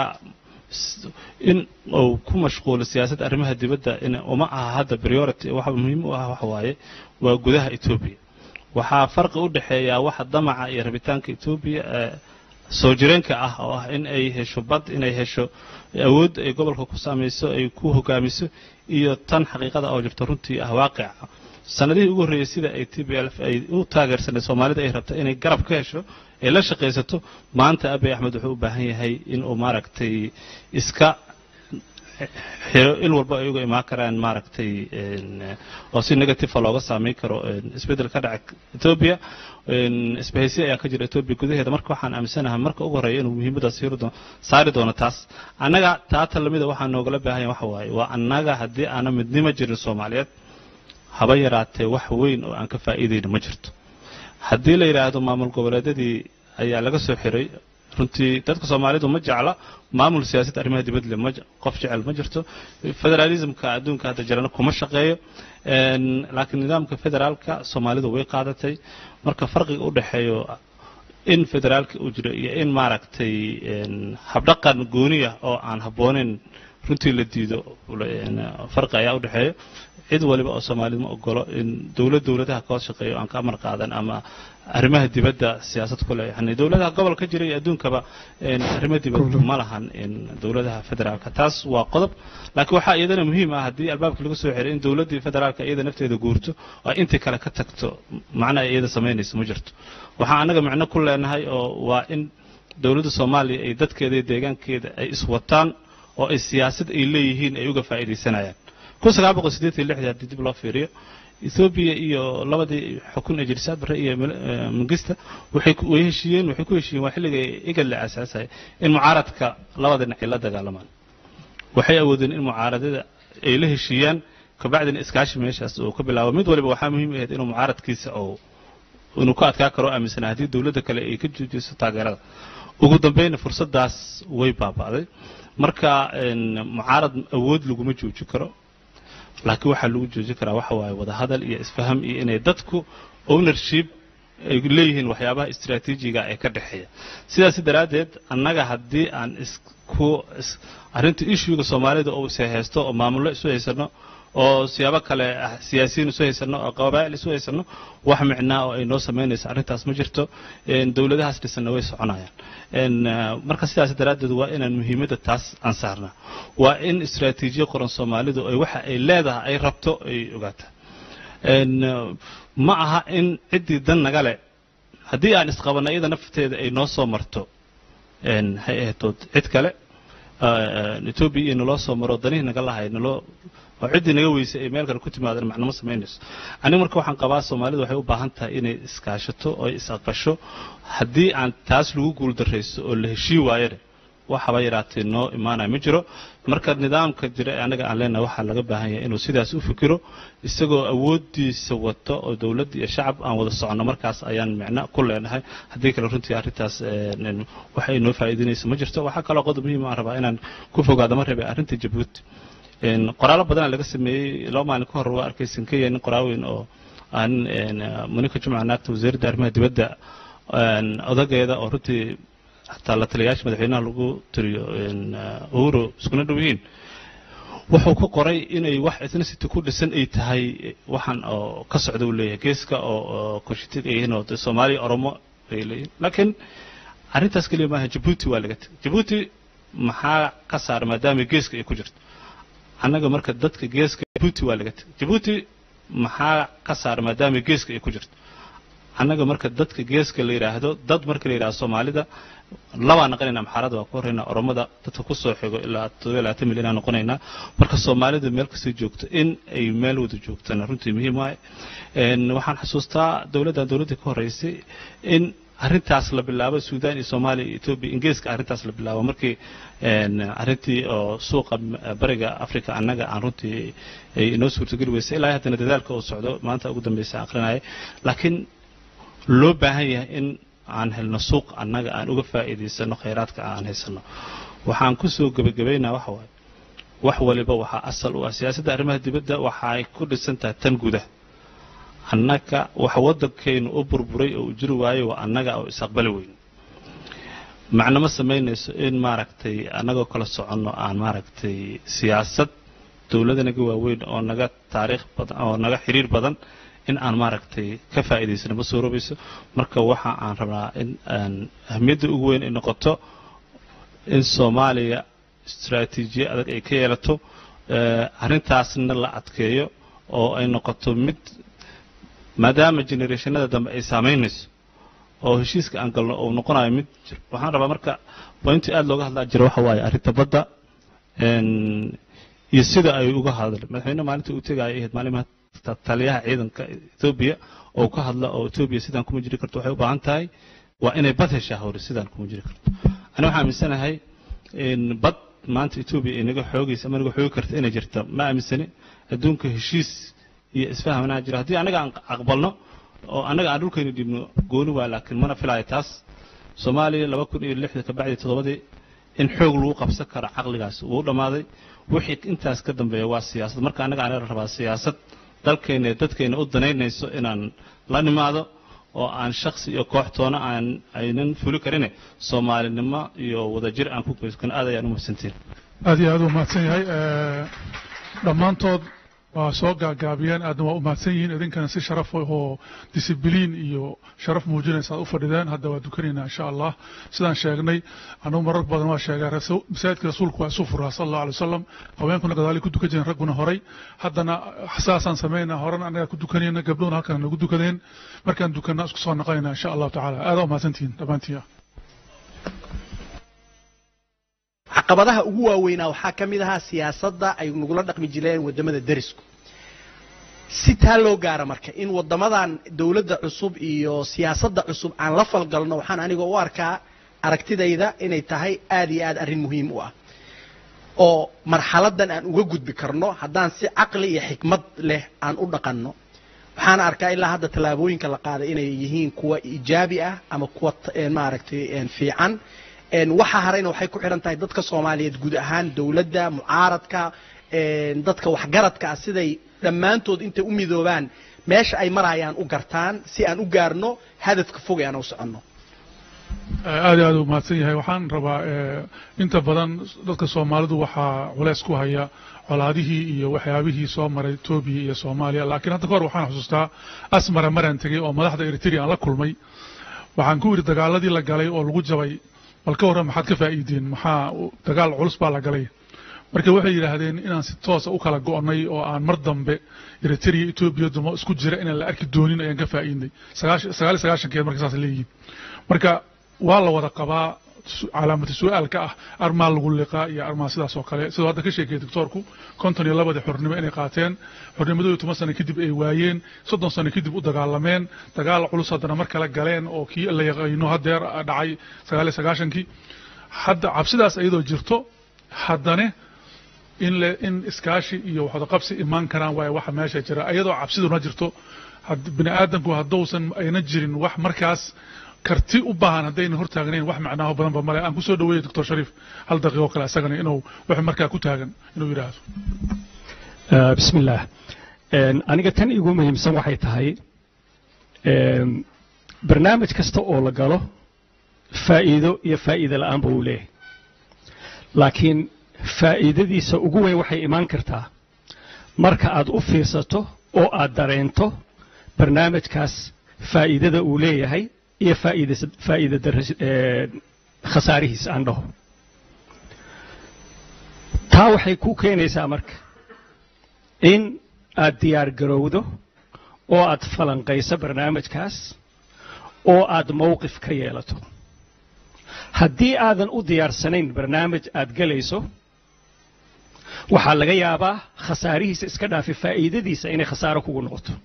E: in uu ku mashquulo siyaasadda arrimaha dibadda in uma aha hadda priority waxa muhiim u ah waxa waaye waa gudaha etoobiya waxaa farqi u dhexeeyaa waxa damaca iyo rabitaanka etoobiya ee soo jireenka ah oo ah in ay hesho bad inay hesho awood ay gobolka ku saamayso ay ku hogaamiso iyo tan xaqiiqada oo jirto runtii ah waaqica sanadihii ugu horreeyey sida ay t b l ay u taageersanay soomaalida ay rabta inay garab ka hesho ay la shaqaysato maanta abiy axmed wuxuu u baahan yahay inuu maaragtay iska xiro il walba ay uga imaan karaan maaragtay oo si negativa looga saameyn karo isbeddel ka dhaca etoobiya isbahaysi ayaa ka jira etoobiya gudaheeda marka waxaan aaminsanahay marka ugu horreeya inuu muhiimaddaas saari doono taas annaga taata lamida waxaa noogala baahanya waxa waaye waa annaga haddii aana midnimo jirin soomaaliyeed haba yaraatee wax weyn oo aan ka faa'iidayna ma jirto haddii la yidhaahdo maamul goboleedyadii ayaa laga soo xiray runtii dadka soomaalidu ma jecla maamul siyaasadda arrimaha dibadle ma qof jecel ma jirto federalismka adduunka hadda jirana kuma shaqeeyo laakiin nidaamka federaalka soomaalidu way qaadatay marka farqiga u dhexeeyo in federaalka uu jiro iyo in maaragtay habdhaqan gooniya oo aan habbooneyn runtii la diido farqi ayaa u dhexeeya cid waliba oo soomaalida ma ogolo in dowlad dowladaha ka hoos shaqeeyo aan ka amar qaadan ama arrimaha dibadda siyaasad ku leh yani dowladaha gobol ka jira iyo adduunkaba arrimo dibad ma lahan dowladaha federaalka taas waa qodob laakiin waxaa iyadana muhiim ah haddii albaabka laga soo xiray in dowladdii federaalka iyada nafteeda guurto oo intii kale ka tagto macna ay iyada samaynayso ma jirto waxaan annaga micno ku leenahay oo waa in dowladda soomaaliya ay dadkeeda iyo deegaankeeda ay iswataan oo ay siyaasad ay leeyihiin ay uga faa'iidaysanayaan kun sagaal boqol siddeed iyo lixdii haddii dib loo fiiriyo ethoobiya iyo labadii xukun ee jirisaad barre iyo mangista waxay way heshiiyeen waxay ku heshiiyeen waa xilliga igad la aasaasaya in mucaaradka labada dhinac ay la dagaalamaan waxay awoodeen in mucaaradada ay la heshiiyaan kabacdina iskaashi meeshaas uu ka bilaabo mid waliba waxaa muhiim ahayd inuu mucaaradkiisa oo inuu ka adkaa karo aaminsanaa haddii dowladda kale ay ka joojiso taageerada ugu dambayna fursaddaas way baaba'day marka mucaarad awood laguma joojin karo laakiin waxaa lagu joojin karaa waxa waaye wadahadal iyo isfaham iyo inay dadku ownership ay leeyihiin waxyaabaha istraatiijiga ee ka dhexeeya sidaas daraaddeed annaga haddii aan isku arrinta ishuga soomaalida oo is haysto oo maamullo isu haysano oo siyaabo kale siyaasiyiin isu haysano oo qabaa'il isu haysano wax micnaa oo ay noo samaynayso arrintaas ma jirto dowladahaas dhisanna way soconayaan marka sidaas daraaddeed waa inaan muhiimadda taas aan saarnaa waa in istraatiijiya qoran soomaalidu ay waxa ay leedahay ay rabto ay ogaataa ma aha in ciddii dan naga leh haddii aan isqabanna iyada nafteeda ay noo soo marto hay ahaytood cid kale etoobiya iyo naloo soo maro danihii naga lahay naloo oo ciddii naga weysay ay meel kale ku timaadeen macnamo samaynayso aniga marka waxaan qabaa soomaalidu waxay u baahan tahay inay iskaashato oo is aqbasho haddii aan taas lagu guuldarrayso oo la heshii waayana waxaba yaraatee noo imaanaya ma jiro marka nidaamka jira ee annaga aan leenahay waxaa laga baahan yahay inuu sidaas u fikiro isagoo awooddiisa wato oo dowladda iyo shacab aan wada soconno markaas ayaan micno ku leenahay haddii kale runtii arrintaas wax ay noo faa'iidinayso ma jirto waxaa kaloo qodob muhiim aan rabaa inaan ku fogaado ma rabay arrinta jabuuti qoraallo badanaa laga sameeyey laba maalin ka hor waa arkaysan kenya nin qoraaweyn oo aan monika jumca naagta wasiiradda arrimaha dibadda odageeda oo runtii xataa la taliyayaasha madaxweynaha lagu tiriyo uhuru iskuna dhow yihiin wuxuu ku qoray inay wax ethnicity ku dhisan ay tahay waxaan oo ka socda uu leeyahay geeska oo koshitid ay yihiin oo soomaaliya oromo ay leeyihin laakiin arrintaas keliya maaha jabuuti waa laga tegay jabuuti maxaa ka saara maadaama geeska ay ku jirto annaga marka dadka geeska jabuuti waa laga tegay jabuuti maxaa ka saara maadaama geeska ay ku jirto annaga marka dadka geeska la yidhaahdo dad marka la yidhahdo soomaalida labaa naqanayna amxaarada waa ku horreynaa oromada dadka ku soo xigo ilaa toddoba iyo labaatan milyan aa noqonaynaa marka soomaalida meel kastoo joogto in ay meel wada joogtana runtii muhiim waaye waxaan xusuustaa dowladdan dowladdii ka horreysay in arrintaas la bilaabo suudaan iyo soomaaliya iyo etoobiya ingiriiska arrintaas la bilaabo markii arrintii oo suuqa bariga africa annaga aan runtii ay inoo suurtogeli weysay ilaa haddana dadaalka uu socdo maanta ugu dambeysa akrinaya laakiin loo baahan yahay in aan helno suuq annaga aan uga faa'iidaysano khayraadka aan haysano waxaan kusoo gebagabaynaa waxa waaye wax waliba waxaa asal u ah siyaasadda arrimaha dibadda waxay ku dhisan tahay tan gudaha annaga waxa waddankaynu u burburay oo u jiri waayo waa annaga oo isaqbali weyn macno ma samaynayso in maaragtay annagoo kala soconno aan maaragtay siyaasad dowladda naga waaweyn oo naga taariikh badan oo naga xiriir badan in aan maaragtay ka faa'iidaysano ma suuroobayso marka waxa aan rabnaa in aan ahmiyadda ugu weyn ay noqoto in soomaaliya istaraatiijiye adag ay ka yeelato arrintaasna la adkeeyo oo ay noqoto mid maadaama generationada dambe ay saamaynayso oo heshiiska aan galno uu noqonayo mid jir waxaan rabaa marka pointii aada looga hadlaa jira waxa waaye arrinta badda iyo sida ay uga hadleen madaxweyne maalinta uu tegaya ahayd maalimaha taliyaha ciidanka etoobiya oo ka hadla oo etoobiya sidaan kuma jiri karto waxay u baahan tahay waa inay bad heshaa hore sidaan kuma jiri karto ani waxaan aaminsanahay bad maanta etoobiya ay naga xoogaysa ama naga xoogi karta inay jirta ma aaminsani adduunka heshiis iyo isfahamnaa jira haddii annaga aan aqbalno oo annaga aan dhulkayna dhibno gooni waa laakiin mana filaayo taas soomaaliya laba kun iyo lixda kabacdi toddobadii in xoog lagu qabsan karo caqligaas wuu dhammaaday wixii intaas ka dambeeya waa siyaasad marka annaga aan rabaa siyaasad dalkeenna ee dadkeenna u danaynayso inaan la nimaado oo aan shaksi iyo kooxtoona aan aynan fuli karine soomaalinimo iyo wadajir aan ku goyskan aad ayaan u mahadsantiin
A: aad iyo aad u mahadsan yahay dhammaantood waa soo gaagaabiyeen aadna waa u mahadsan yihiin idinkana si sharaf oo disibiliin iyo sharaf muujinaysa aad u fadhideen hadda waa dukanaynaa insha allah sidaan sheegnay anugu marar badan waa sheegaa masaajidka rasuulku waa isu furaa sal allahu alay wasalam haweenkuna gadaali ku dukan jireen ragguna horay haddana saasaan samaynaa horena annagaa ku dukanayna gabdhuna halkan nagu dukadeen markaan dukanna isku soo noqonayna insha allahu tacaala aadaa u mahadsantihiin dhammaantiin
C: caqabadaha ugu waaweynaa waxaa ka mid ahaa siyaasadda ay nagula dhaqmi jireen waddamada derisku si taa loo gaara marka in waddamadan dowladda cusub iyo siyaasadda cusub aan la falgalno waxaan aniga u arkaa aragtidayda inay tahay aad iyo aad arrin muhiim u ah oo marxaladan aan uga gudbi karno haddaan si caqli iyo xikmad leh aan u dhaqanno waxaan arkaa ilaa hadda tallaabooyinka la qaaday inay yihiin kuwa iijaabi ah ama kuwa maaragtay fiican waxa harayna waxay ku xidhan tahay dadka soomaaliyeed guud ahaan dowladda mucaaradka dadka waxgaradka ah siday dhammaantood intay u midoobaan meesha ay marayaan u gartaan si aan u gaarno hadafka fog ee aan u soconno
A: aad iyo aad u mahadsan yahay waxaan rabaa inta badan dadka soomaalidu waxaa culeys ku haya colaadihii iyo waxyaabihii soo maray etoobiya iyo soomaaliya laakiin hadda ka hor waxaan xusuustaa asmara maraan tegey oo madaxda eritrea aan la kulmay waxaan ku yidhi dagaaladii la galay oo lagu jabay bal ka warran maxaad ka faa'iideen maxaa dagaal culus baa la galay marka waxay yidhaahdeen inaan si toosa u kala go'nay oo aan mar dambe eritrea etoobiya dumo isku jira inaan la arki doonin ayaan ka faa'iidnay sagaal sagaashankeed marka saas leeyihiin marka waa la wada qabaa calaamata su-aalka ah armaa lagu liqaa iyo armaa sidaas oo kale sidoo hadda ka sheekayay doctoorku konton iyo labadii xornimo inay qaateen xornimadooda toban sano kadib ay waayeen soddon sano kadib u dagaalameen dagaal culus haddana mar kale galeen oo kii la yaqaano hadeer dhacay sagaal iyo sagaashankii hadda cabsidaas iyadoo jirto haddane in le in iskaashi iyo waxwada qabsi imaan karaan waaye waxa meesha jira iyadoo cabsiduna jirto bini aadamku haddousan ayna jirin wax markaas karti u baahan haddayna hortaagnayn wax macnaaho badanba male aan kusoo dhaweeyey doctor shariif hal daqiiqo kale isagana inuu wax markaa ku taagan inuu yidhaahdo
D: bismi illaah aniga tan igu muhiimsan waxay tahay barnaamij kasta oo la galo faa'iido iyo faa'iido la'aanba uu leeyahay laakiin faa'iidadiisa ugu weyn waxay imaan kartaa marka aad u fiirsato oo aad dareento barnaamijkaas faa'iidada uu leeyahay iyo faa'iidas- faa'iida darras- ee, khasaarihiisa aan dhaho taa waxay ku keenaysaa marka in aad diyaar garowdo oo aad falanqayso barnaamijkaas oo aad mowqif ka yeelato haddii aadan u diyaarsanayn barnaamij aad gelayso waxaa laga yaabaa khasaarihiisa iska dhaafi faa'iidadiisa inay khasaaro kugu noqoto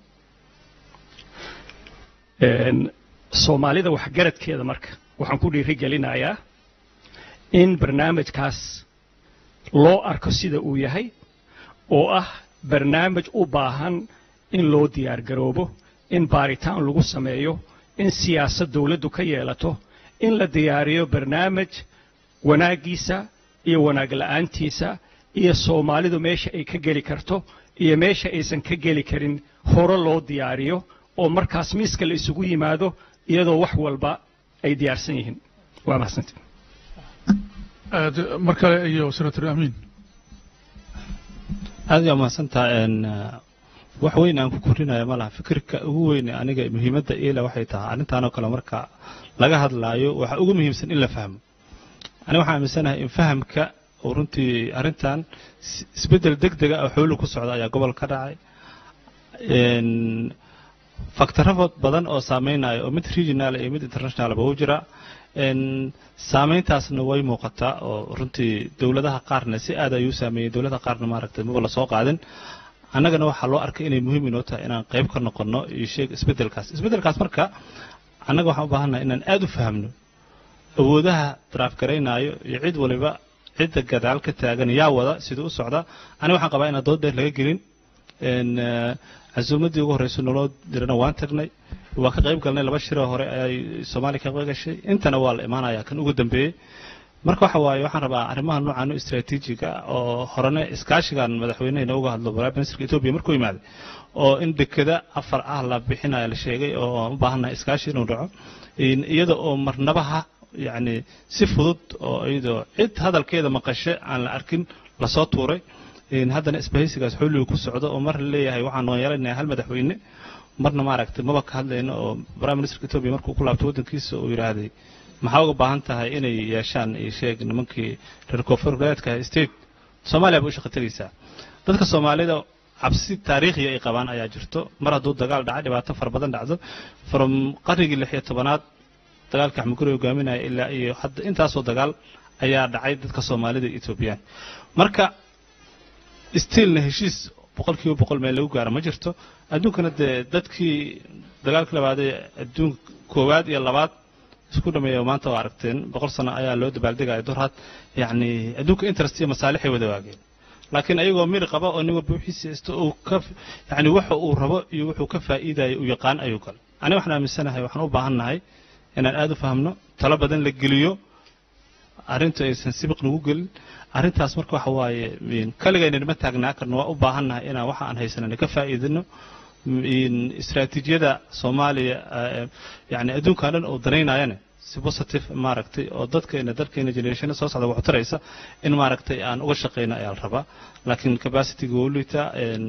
D: Een, soomaalida waxgaradkeeda marka waxaan ku dhiiri gelinayaa in barnaamijkaas loo arko sida uu yahay oo ah barnaamij u baahan in loo diyaar garoobo in baaritaan lagu sameeyo in siyaasad dawladdu ka yeelato in la diyaariyo barnaamij wanaaggiisa iyo wanaag la'aantiisa iyo soomaalidu meesha ay ka geli karto iyo meesha aysan ka geli karin hore loo diyaariyo oo markaas miiska la isugu yimaado iyadoo wax walba ay diyaarsan yihiin waa mahadsanti
A: aad mar kale iyo senator amiin
E: aad yaa mahadsantaha n wax weyn aan ku korinayo ma laha fikirka ugu weyn aniga muhiimadda iila waxay tahay arrintaanoo kale marka laga hadlaayo waxaa ugu muhiimsan in la fahmo aniga waxaan aaminsanahay in fahamka oo runtii arrintan is- isbeddel deg dega oo xoolu ku socda ayaa gobol ka dhacay n faktarro badan oo saameynaya oo mid regional iyo mid internationalba u jira n saameyntaasna way muuqataa oo runtii dowladaha qaarna si aad ayuu saameeyey dowladaha qaarna maaragtay maba lasoo qaadin annagana waxaa loo arkay inay muhiim inoo tahay inaan qayb ka noqonno iyo sheeg isbeddelkaas isbeddelkaas marka annaga waxaan u baahannahay inaan aad u fahamno awoodaha daraafgaraynaayo iyo cid waliba cidda gadaal ka taagan yaa wada siduu u socda aniga waxaan qabaa inaan dood dheer laga gelin n casuumaddii ugu horreysa naloo dirana waan tagnay waa ka qayb galnay laba shiroo hore ayay soomaaliya ka gashay intana waa la imaanaya kan ugu dambeeyey marka waxa waaye waxaan rabaa arrimaha noocan u istaraatiijiga oo horene iskaashigan madaxweynehena uga hadlo prime ministerka etoobiya markuu yimaaday oo in dekeda afar ah la bixinaya la sheegay oo aan u baahannahay iskaashi inuu dhaco in iyada oo marnabaha yacni si fudud oo iyadoo cid hadalkeeda maqashe aan la arkin lasoo tuuray in haddana isbahaysigaas xulligu ku socdo oo mar la leeyahay waxaan noon yeelanayaa hal madaxweyne marna maaragtay maba ka hadlayno oo prime ministerka etoobiya markuu ku laabtay waddankiisa uu yidhaahday maxaa uga baahan tahay inay yeeshaan iyo sheeg nimankii reer koonfur goboleedka state soomaaliya bay u shaqo tegaysaa dadka soomaalida cabsi taariikhiya ay qabaan ayaa jirto mar hadduu dagaal dhaca dhibaato fara badan dhacdo from qarnigii lix iyo tobanaad dagaalka axmuguri hogaaminaya ilaa iyo hadda intaasoo dagaal ayaa dhacay dadka soomaalida iyo etoobiyaan marka stiilna heshiis boqolkiiba boqol meel lagu gaaro ma jirto adduunkana dee dadkii dagaalka labaad ee adduunka koowaad iyo labaad isku dhameeya maanta waa aragteen boqol sano ayaa loo dabaaldegaya durhad yacni adduunka interest iyo masaalixay wada waageen laakiin ayagoo miri qaba oo nin walba wixiisa haysto uu ka yacni waxa uu rabo iyo wuxuu ka faa'iidayo uu yaqaan ayuu galay aniga waxaan aaminsanahay waxaan u baahannahay inaan aad u fahmno talo badan la geliyo arrintu aysan sibiq nagu gelin arrintaas marka waxa waaye kaligayna nima taagnaa karno waa u baahannahay inaan waxa aan haysanana ka faa'iidino istaraatiijiyada soomaaliya yani adduunkan dhan oo danaynayana si positive maaragtay oo dadkeena dalkeena generationa soo socda wax taraysa in maaragtay aan uga shaqeyno ayaa la rabaa laakiin capacityga waa u liitaa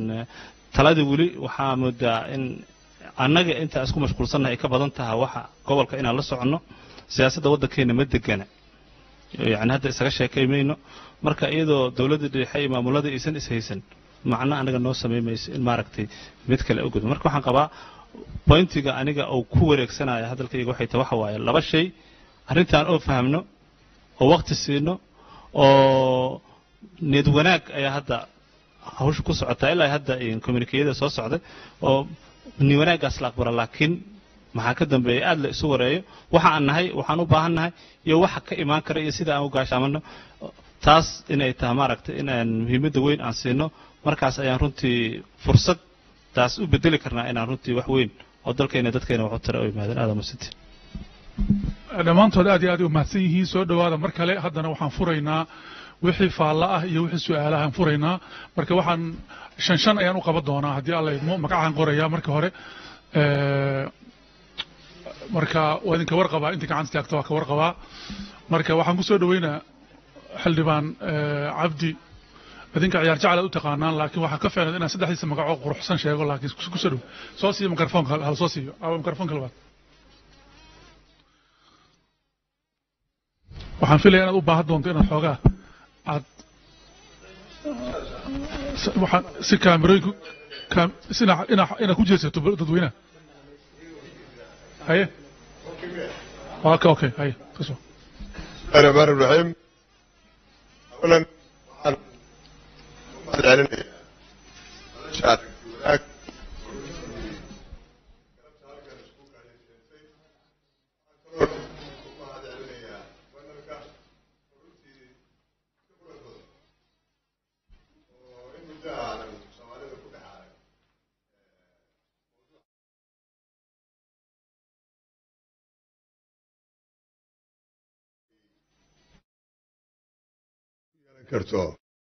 E: talada weli waxaa moodaa in annaga intaa isku mashquulsannahay ay ka badan tahay waxa gobolka inaan la soconno siyaasadda waddankeena ma degana yani hadda isaga sheekaymayno marka iyadoo dowladda dhexe iyo maamulada aysan ishaysan macno anaga noo samaymayso in maaragtay mid kale u gudbo marka waxaan qabaa bointiga aniga uu ku wareegsanaya hadalkayga waxay tahay waxa waaye laba shay arrintan oo fahamno oo waqti siino oo niyad wanaag ayaa hadda hawsha ku socotaa ilaa hadda communikeyada soo socday oo niyad wanaaggaas la aqbala laakiin maxaa ka dambeeya aad la isu wareeyo waxa aan nahay waxaan u baahan nahay iyo waxa ka imaan kara iyo sida aan u gaashaamano taas inay tahay maaragtay inaan muhiimadda weyn aan siino markaas ayaan runtii fursad taas u bedeli karnaa inaan runtii wax weyn oo dalkeena dadkeena wax u tara oo yimaadeen aada masiti
A: dhammaantood aad iyo aad u mahadsan yihiin soo dhowaada mar kale haddana waxaan furaynaa wixii faalla ah iyo wixii su-aalahaan furaynaa marka waxaan shan shan ayaan u qaban doonaa haddii alla idmo magacaan qorayaa marka hore marka waa idinka warqabaa inta gacanta taagta waa ka warqabaa marka waxaan ku soo dhaweynaa xildhibaan cabdi idinka ciyaar jacla u taqaanaan laakiin waxaa ka fiicnad inaan saddexdiisa magacoo quruxsan sheego laakiin ku soo dhow soo siiyo mikrofoonka hal soo siiyo awa mikrofoonka labaad waxaan filaya inaad u baahan doonto inaad xoogaa aad waxaan si kaamirooyinku si inaad ku jeesato dadweynaha haye okay okay haye kasoo
F: الرحمن الرحيم اولا waxaan mahad celinaya shacabka wanaag karto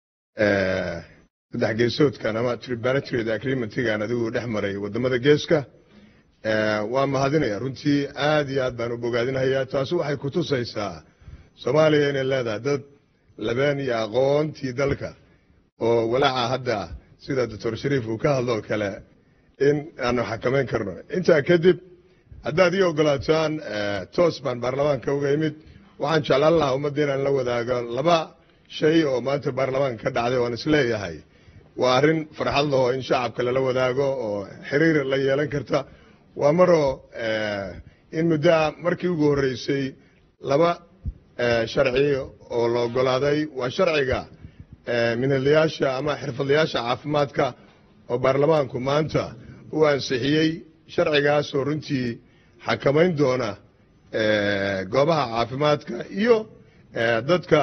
F: saddex geesoodkan ama triparatory agreementgan adigu dhex maray wadamada geeska waa mahadinaya runtii aad iyo aad baan u bogaadinhayaa taasi waxay kutusaysaa soomaaliya inay leedahay dad labeen iyo aqoontii dalka oo walaaca hadda sida doctor shariif uu ka hadloo kale in aanu xakamayn karno intaa kadib haddaad ii ogolaataan toos baan baarlamaanka uga imid waxaan jeclaan lahaa ummadda inaan la wadaago laba shay oo maanta baarlamaanka ka dhacday oan isleeyahay waa arrin farxad laho in shacabka lala wadaago oo xiriir la yeelan karta waa maroo in muddoa markii ugu horreysay laba sharci oo la ogolaaday waa sharciga minadlayaasha ama xirfadlayaasha caafimaadka oo baarlamaanku maanta u ansixiyey sharcigaasoo runtii xakamayn doona goobaha caafimaadka iyo dadka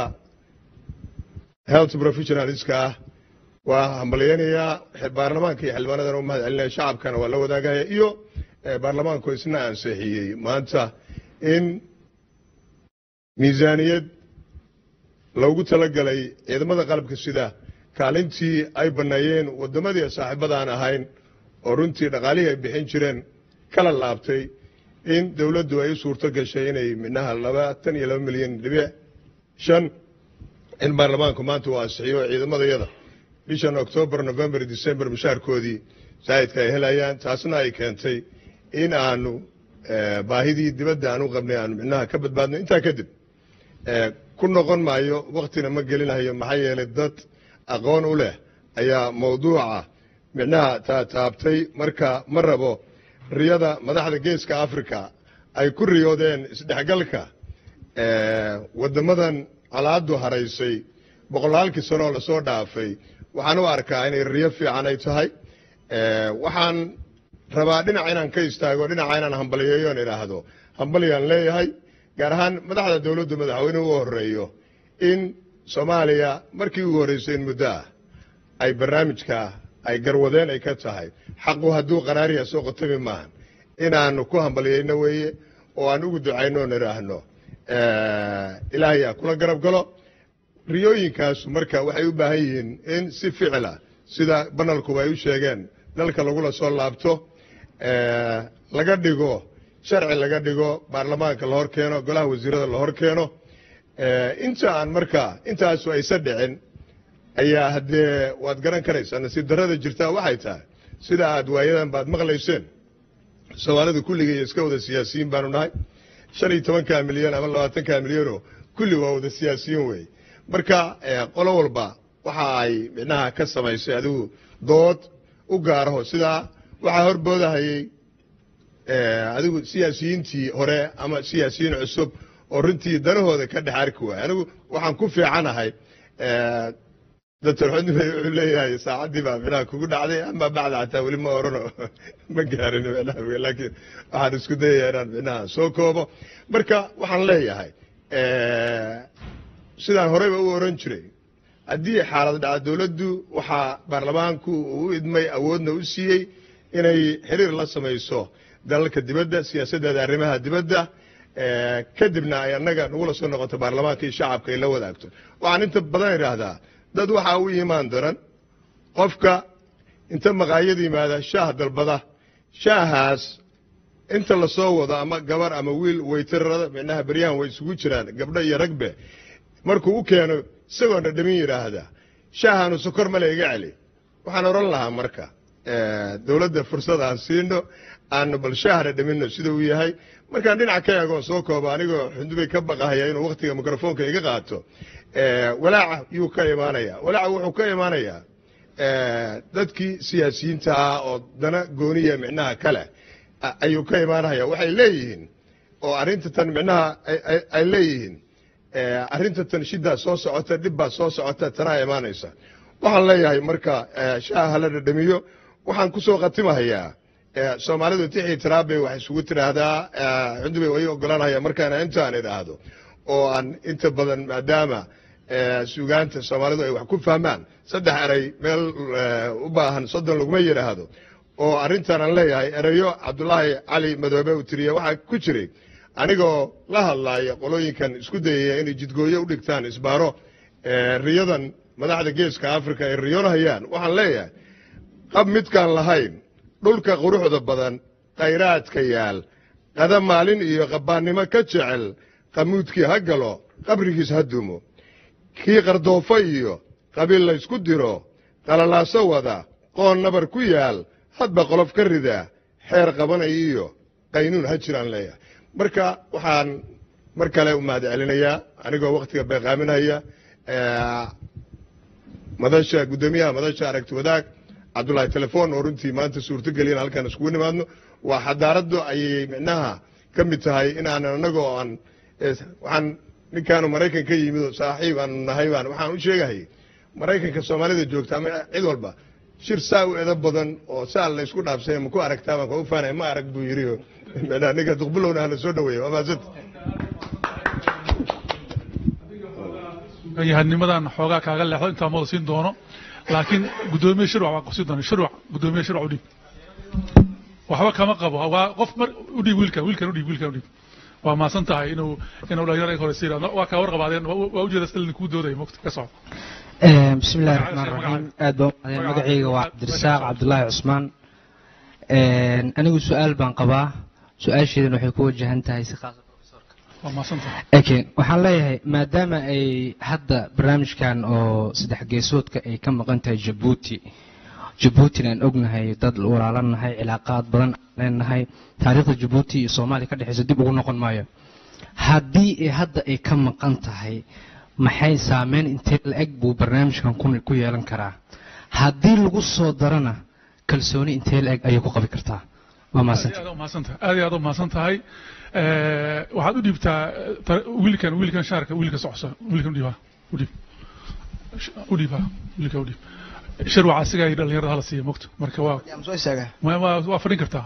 F: health professionalska ah waa hambalyeynayaa baarlamaanka iyo xildhibaanadana u mahad celinaya shacabkana waa la wadaagaya iyo baarlamaanku isna ansixiyey maanta in miisaaniyad loogu talagalay ciidamada qalabka sida kaalintii ay banneeyeen waddamadii saaxiibadaan ahayn oo runtii dhaqaalihii ay bixin jireen kala laabtay in dowladdu ay u suurto gashay inay midnaha labaatan iyo laba milyan dhibic shan in baarlamaanku maanta uu ansixiyo ciidamadayada bishan octoobar november december mushaarkoodii saa'idka ay helayaan taasna ay keentay in aanu baahidii dibadda aan u qabnay aanu micnaha ka badbaadno intaa kadib ku noqon maayo waktina ma gelinayo maxaa yeelay dad aqoon u leh ayaa mawduuca micnaha taataabtay marka ma rabo riyada madaxda geeska africa ay ku riyoodeen isdhexgalka waddamadan calaadu haraysay boqolaalkii sanoo lasoo dhaafay waxaan u arkaa inay riyo fiican ay tahay waxaan rabaa dhinac inaan ka istaago dhinaca inaan hambaliyeeyo on idhaahdo hambalyaan leeyahay gaar ahaan madaxda dowladdu madaxweynuhu u horeeyo in soomaaliya markii ugu horreysay in muddo ah ay barnaamijka ay garwadeen ay ka tahay xaqu hadduu qaraariya soo qotami maahan inaanu ku hambaliyeyno weeye oo aan ugu ducayno on idhaahno ilaahay a kula garab galo riyooyinkaasu marka waxay u baahan yihiin in si ficila sida banalkuba ay u sheegeen dalka lagula soo laabto laga dhigo sharci laga dhigo baarlamaanka la hor keeno golaha wasiirada la hor keeno inta aan marka intaasu aysa dhicin ayaa haddee waad garan karaysaa nasiib darrada jirtaa waxay tahay sida aad waayadan baad maqlayseen soomaalida kulligii iska wada siyaasiyiin baanu nahay shan iyo tobanka milyan ama labaatanka milyanoo kulli waa wada siyaasiyiin wey marka qolo walba waxa ay micnaha ka samaysay adigu dood u gaaraho sidaa waxaa horboodahayey adigu siyaasiyiintii hore ama siyaasiyiin cusub oo runtii danahooda ka dhex arki waaya anigu waxaan ku fiicanahay doctor xudnibey wuxuu leeyahay saacaddii baa micnaha kugu dhacday ama bacda xataa weli ma orano ma gaarin micnaha laakiin waxaan isku dayaya inaan micnaha soo koobo marka waxaan leeyahay sidaan horeyba u oran jiray haddii xaalad dhaca dowladdu waxaa baarlamaanku uu u idmay awoodna u siiyey inay xiriir la samayso dalalka dibadda siyaasaddeeda arrimaha dibadda kadibna ay annaga nagula soo noqoto baarlamaanka iyo shacabka ay la wadaagto waxaan inta badan idhaahdaa dad waxaa u imaan daran qofka inta maqaayada yimaada shaah dalbada shaahaas inta lasoo wado ama gabar ama wiil waytarada micnaha beryahan way isugu jiraan gabdho iyo ragbe markuu u keeno isagoo dhadhamin yidhaahda shaahaanu sokor male iga celi waxaan odhan lahaa marka dowladda fursad aan siino aanu bal shaah dhadhamino sida uu yahay markaan dhinac ka eegoon soo koobo anigoo xundubay ka baqahaya inuu wakhtiga mikrofoonka iga qaato walaaca yuu ka imaanayaa walaaca wuxuu ka imaanayaa dadkii siyaasiyiinta ah oo dana gooniya micnaha kale ayuu ka imaanaya waxay leeyihiin oo arrinta tan micnaha ay leeyihiin arrinta tan shidaa soo socota dhibbaa soo socota tanaa imaanaysa waxaan leeyahay marka shaaha hala dhadhamiyo waxaan ku soo khatimahayaa soomaalidu tixii tiraabay wax isugu tidhaahdaa xundubay way ogolanaya markaana intaan idhaahdo oo aan inta badan maadaama suugaanta soomaalidu ay wax ku fahmaan saddex eray meel u baahan soddon laguma yidhaahdo oo arrintan aan leeyahay erayo cabdulaahi cali madoobe uu tiriye waxaa ku jiray anigoo la hadlaaya qolooyinkan isku dayaya inay jidgooyo u dhigtaan isbaaro riyadan madaxda geeska africa ay riyoonahayaan waxaan leeyahay qab midkaan lahayn dhulka quruxda badan khayraadka yaal qada maalin iyo qabbaannimo ka jecel qamuudkii ha galo qabrigiis ha dumo kii qardoofo iyo qabiil laysku diro qalalaaso wada qoon nabar ku yaal hadba qolof ka rida xeer qabanaya iyo qaynuun ha jiraan leeyahay marka waxaan mar kale u mahad celinayaa anigoo wakhtiga beeqaaminaya madasha guddoomiyaha madasha aragti wadaag cabdulaahi telefoon oo runtii maanta suurtogeliyan halkaan iskugu nimaadno waa xadaaraddu ayay micnaha ka mid tahay inaanan annagoo aan waxaan ninkaanu maraykan ka yimid oo saaxiib aanu nahay baan waxaan u sheegahay maraykanka soomaalida joogta ama cid walba shir saa u edo badan oo saa laysku dhaafsay ma ku aragtaa baan kau faanay ma arag buu yidhi micnaha ninka duqbulowna hala soo dhaweeya waa maasanta
A: yahannimadan xoogaa kaaga leexdo intaa mada siin doono laakiin guddoomiye shirwac baan qabsi doona shirwac guddoomiye shirwac udhiib waxba kama qabo waa qof mar udhiib wiilkan wiilkan udhiib wiilkan udhiib waa maasan tahay inuu inuu dhalinyaro iga horeysa yidhahdo waa kaa warqabaadeen waa ujeeda stalin kuu doodaya mogta ka soco
G: bismi illahi raxmaan raxiim aad baa umahadeen magacayga waa cabdirasaaq cabdulaahi cusmaan anigu su-aal baan qabaa su-aasheedana waxay ku wajahan tahay si khaasa
A: waa maasan tahay
G: okay waxaan leeyahay maadaama ay hadda barnaamijkan oo saddex geesoodka ay ka maqan tahay jabuuti jabuutina aan ognahay dad walaalanahay cilaaqaad badan aan leenahay taariikhda jabuuti iyo soomaaliya ka dhexeysa dib ugu noqon maayo haddii ay hadda ay ka maqan tahay maxay saameyn intee la-eg buu barnaamijkan ku yeelan karaa haddii lagu soo darana kalsooni intee la-eg ayay ku qabi kartaa waa mahadsanta
A: aad iyo aad u mahadsan tahay waxaad u dhiibtaa wiilkan wiilkan shaarka wiilka socso wiilkan udhiiba udhiib udhiiba wiilka udhiib shirwac asiga ay dhalinyarada hala siiya mogto marka waa
H: soo istaaga
A: waa fadhin kartaa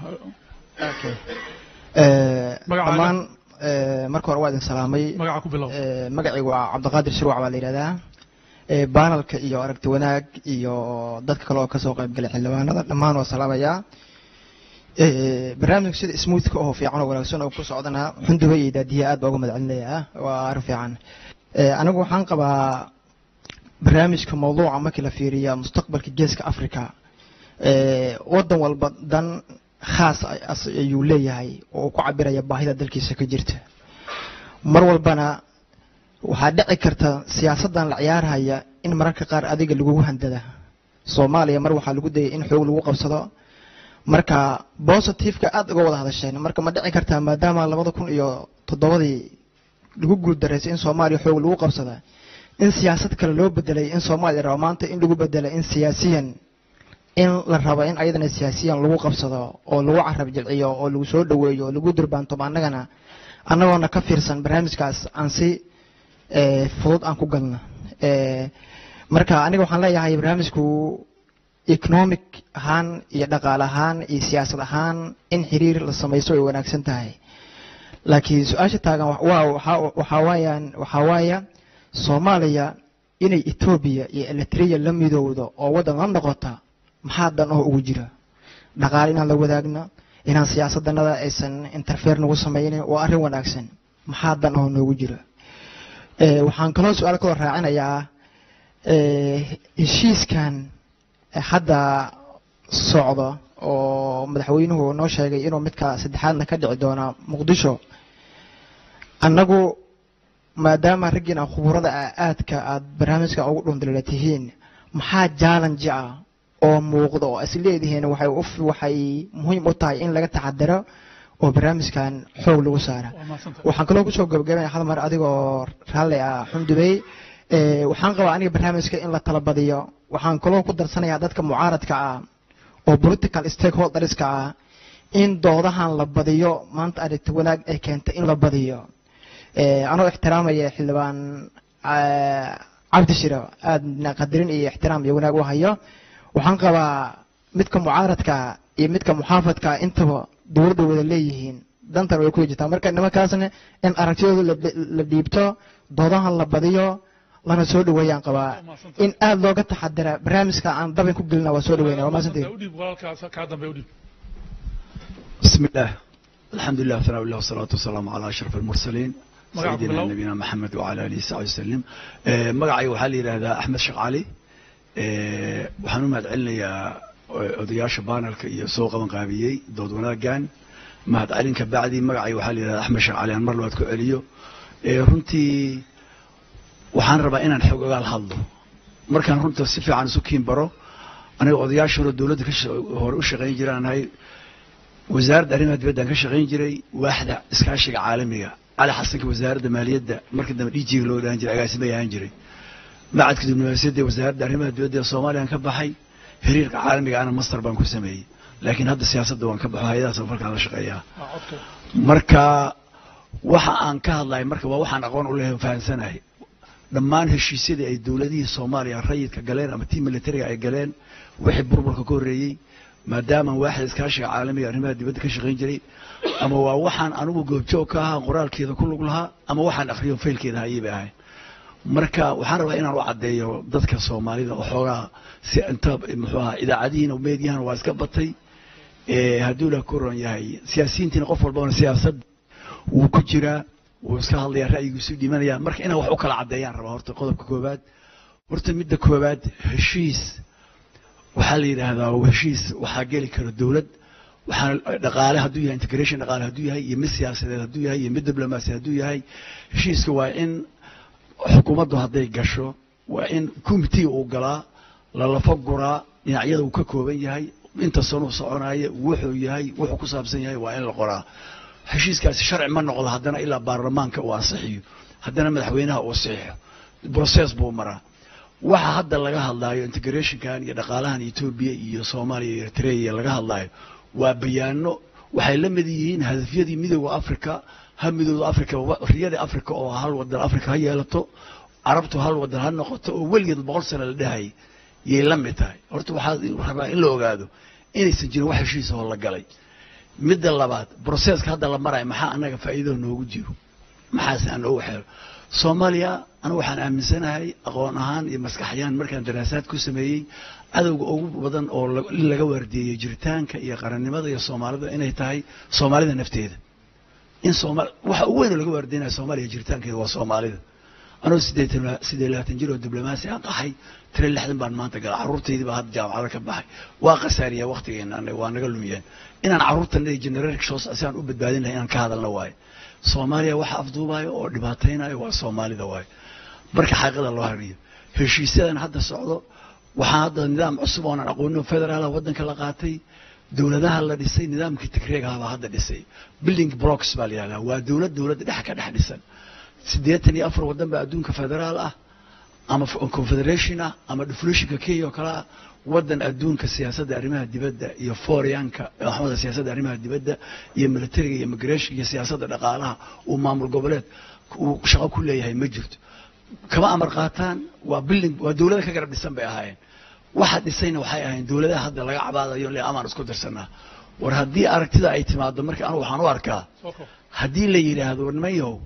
H: dhammaan marka hore waa idin salaamay
A: magaca ku bilow
H: magacaygu waa cabdiqaadir shirwac baa la yidhahdaa baanalka iyo aragti wanaag iyo dadka kale oo kasoo qayb galay xildhibaanada dhammaan waa salaamayaa barnaamijka sida smoothka oo fiican oo wanaagsan oo ku socdana xunduba iyo daadiya aad baa uga madcelinayaa waa arrin fiican anigu waxaan qabaa barnaamijka mawduuca markii la fiiriya mustaqbalka geeska africa wadan walba dan khaas ayuu leeyahay oo uu ku cabiraya baahida dalkiisa ka jirta mar walbana waxaa dhici karta siyaasaddan la ciyaarhaya in mararka qaar adiga lagugu handada soomaaliya mar waxaa lagu dayay in xoog lagu qabsado marka bositiveka aada uga wada hadasheen marka ma dhici kartaa maadaama labada kun iyo toddobadii lagu guuldareysay in soomaaliya xoog lagu qabsada in siyaasad kale loo bedelay in soomaaliya rabo maanta in lagu bedela in siyaasiyan in la rabo in ayadana siyaasiyan lagu qabsado oo lagu carab jilciyo oo lagu soo dhaweeyo oo lagu durbaantomo annagana annagoona ka fiirsan barnaamijkaas aan si fudud aan ku galno marka aniga waxaan leeyahay barnaamijku economic ahaan iyo dhaqaale ahaan iyo siyaasad ahaan in xiriir la samaysto ay wanaagsan tahay laakiin su-aasha taagan waxaa waayaan waxaa waaya soomaaliya inay etoobiya iyo eritrea la midowdo oo waddan la noqota maxaa dan oo ugu jira dhaqaale inaan la wadaagno inaan siyaasadanada aysan interfere nagu samaynin waa arrin wanaagsan maxaa dan oo noogu jira waxaan kaloo su-aal kaloo raacinayaa heshiiskan hadda socdo oo madaxweynuhu noo sheegay inuu midka saddexaadna ka dhici doona muqdisho annagu maadaama raggiina khuburada ah aadka aad barnaamijka ugu dhundalala tihiin maxaa challenge ah oo muuqda oo is leedihiin waxay u waxay muhiim u tahay in laga taxadaro oo barnaamijkan xoog lagu saara
A: waa mahadsantahay
H: waxaan kaloo kusoo gabagabaya hal mar adigoo raalli ah xundubey ee, waxaan qabaa aniga barnaamijka in la tala badiyo waxaan kaloo ku darsanayaa dadka mucaaradka ah oo political stakeholderska ah in doodahan la badiyo maanta aragti wanaag ay keentay in la badiyo ee, anoo ixtiraamaya xildhibaan ah, cabdi shiro aadna qadarin iyo ixtiraam iyo wanaag u hayo waxaan qabaa midka mucaaradka iyo midka muxaafadka intaba dowladda wada leeyihiin dantan way ku jirtaa marka nimankaasna in aragtiyooda la- la dhiibto doodahan la badiyo lana soo dhaweeyaan qabaa in aad looga taxadira barnaamijka aan dabin ku gelina waa soo dhaweyna waa maasantii
A: u dhiib walaalkaas kaa dambe u dhiib
I: بسم الله الحمد لله ثناء الله والصلاة والسلام على أشرف المرسلين
A: مقعد
I: سيدنا
A: بالله.
I: نبينا محمد وعلى آله وصحبه وسلم آه، مقعي وحالي هذا أحمد شق علي آه، waxaan u mahadcelinayaa eh, odayaasha baanalka iyo soo qaban qaabiyey dood wanaagan mahadcelinka bacdi magacay waxaa la yidhahdaa axmed sheekh cali aan mar labaad ku celiyo Eh, runtii waxaan rabaa inaan xog ogaal hadlo markaan runta si fiican isu kiin baro aniga odayaasha hore dowladda ka sha- hore u shaqayn jiraan ahay wasaaradda arrimaha dibaddaan ka shaqayn jiray waaxda iskaashiga caalamiga cali xasanka wasaaradda maaliyadda markii dambe dhijiga loo dhahan jiray agaasimay ahaan jiray macadka diblomaasiyadda ee wasaaradda arrimaha dibadda ee soomaaliyaan ka baxay xiriirka caalamiga ana master baan ku sameeyey laakiin hadda siyaasadda waan ka baxo hay-adaha safarkaan la shaqeeyaa
A: waa codka
I: marka waxa aan ka hadlahay marka waa waxaan aqoon u lehay fahansanahay dhammaan heshiisyadii ay dowladihii soomaaliya rayidka galeen ama tii militariga ay galeen wixii burburka ka horreeyey maadaama waaxda iskaashiga caalamiga arrimaha dibadda ka shaqayn jiray ama waa waxaan anigu goobjoog ka ahaa qoraalkeeda ku lug lahaa ama waxaan akhriyo faylkeeda hayay bay ahayn marka waxaan rabaa inaan u caddeeyo dadka soomaalida oo xoogaa si inta muxuu ahaa idaacadihiina meediyahana waa iska batay ee hadduu la koron yahay siyaasiyiintiina qof walbana siyaasad wuu ku jiraa wuu iska hadlayaa ra'yigiisu dhimanaya marka inaan wax u kala caddeeyaan rabaa horta qodobka koowaad horta midda koowaad heshiis waxaa la yidhaahdaa heshiis waxaa geli kara dowlad waxaana dhaqaale hadduu yahay integration dhaqaale hadduu yahay iyo mid siyaasadeed hadduu yahay iyo mid diblomaasi hadduu yahay heshiiska waa in xukuumaddu hadday gasho waa in committee uu galaa lalafo guraa dhinacyada uu ka kooban yahay inta sanuu soconaya wuxuu yahay wuxuu ku saabsan yahay waa in la qoraa heshiiskaasi sharci ma noqdo haddana ilaa baarlamaanka uu ansixiyo haddana madaxweynaha uu saxiixo process buu maraa waxa hadda laga hadlaayo integrationkan iyo dhaqaalahan etoobiya iyo soomaaliya iyo eritrea laga hadlaayo waa bayaano waxay la mid yihiin hadafyadii midooda africa ha midooda africa riyada africa oo hal wadan africa ha yeelato carabtu hal wadan ha noqoto oo weligeed boqol sano la dhahayay yay la mid tahay horta waxaa rabaa in la ogaado inaysan jirin wax heshiisa oo la galay midda labaad broseska hadda la marayo maxaa annaga faa'iido noogu jiro maxaase aan noogu xeelo soomaaliya anigu waxaan aaminsanahay aqoon ahaan iyo maskaxyaan markaan daraasaad ku sameeyey cadowga ugu badan oo la- in laga waardieyey jiritaanka iyo qarannimada iyo soomaalida inay tahay soomaalida nafteeda in soomaal waxa ugu weyn oo laga waardiynaya soomaaliya jiritaankeeda waa soomaalida anoo sideetan siddeed labaatan jir oo diblomaasi aan qaxay tire lixdan baan maanta gala carruurtaydii baa hadda jaamacada ka baxay waa khasaariyaa waktigeena anaga waa naga lumiyeen inaan carruurtan iyo generation si aan u badbaadin lahay inaan ka hadalna waayo soomaaliya waxa afduubayo oo dhibaataynayo waa soomaalida waayo marka xaqiiqada loo hariyo heshiisyadan hadda socdo waxaa hadda nidaam cusub oonan aqoonin oo federaala waddanka la qaatay dowladaha la dhisay nidaamkii tigreegaha baa hadda dhisay building blocks baa la yihahdaa waa dowlad dowladda dhex ka dhex dhisan siddeetan iyo afar waddan baa adduunka federaal ah ama f- confederation ah ama deflationka kenya oo kale ah waddan adduunka siyaasadda arrimaha dibadda iyo foreyanka maxamada siyaasadda arrimaha dibadda iyo militariga iyo immigration iyo siyaasadda dhaqaalaha uu maamul goboleed uu shaqo ku leeyahay ma jirto kama amar qaataan waa building waa dowlada ka garab dhisan bay ahaayeen waxa dhisayna waxay ahayn dowladaha hadda laga cabaadayo le amaan isku dirsanaa war haddii aragtida ay timaado marka anigu waxaan u arkaa
A: soo koob
I: haddii la yidhaahdo nimanyow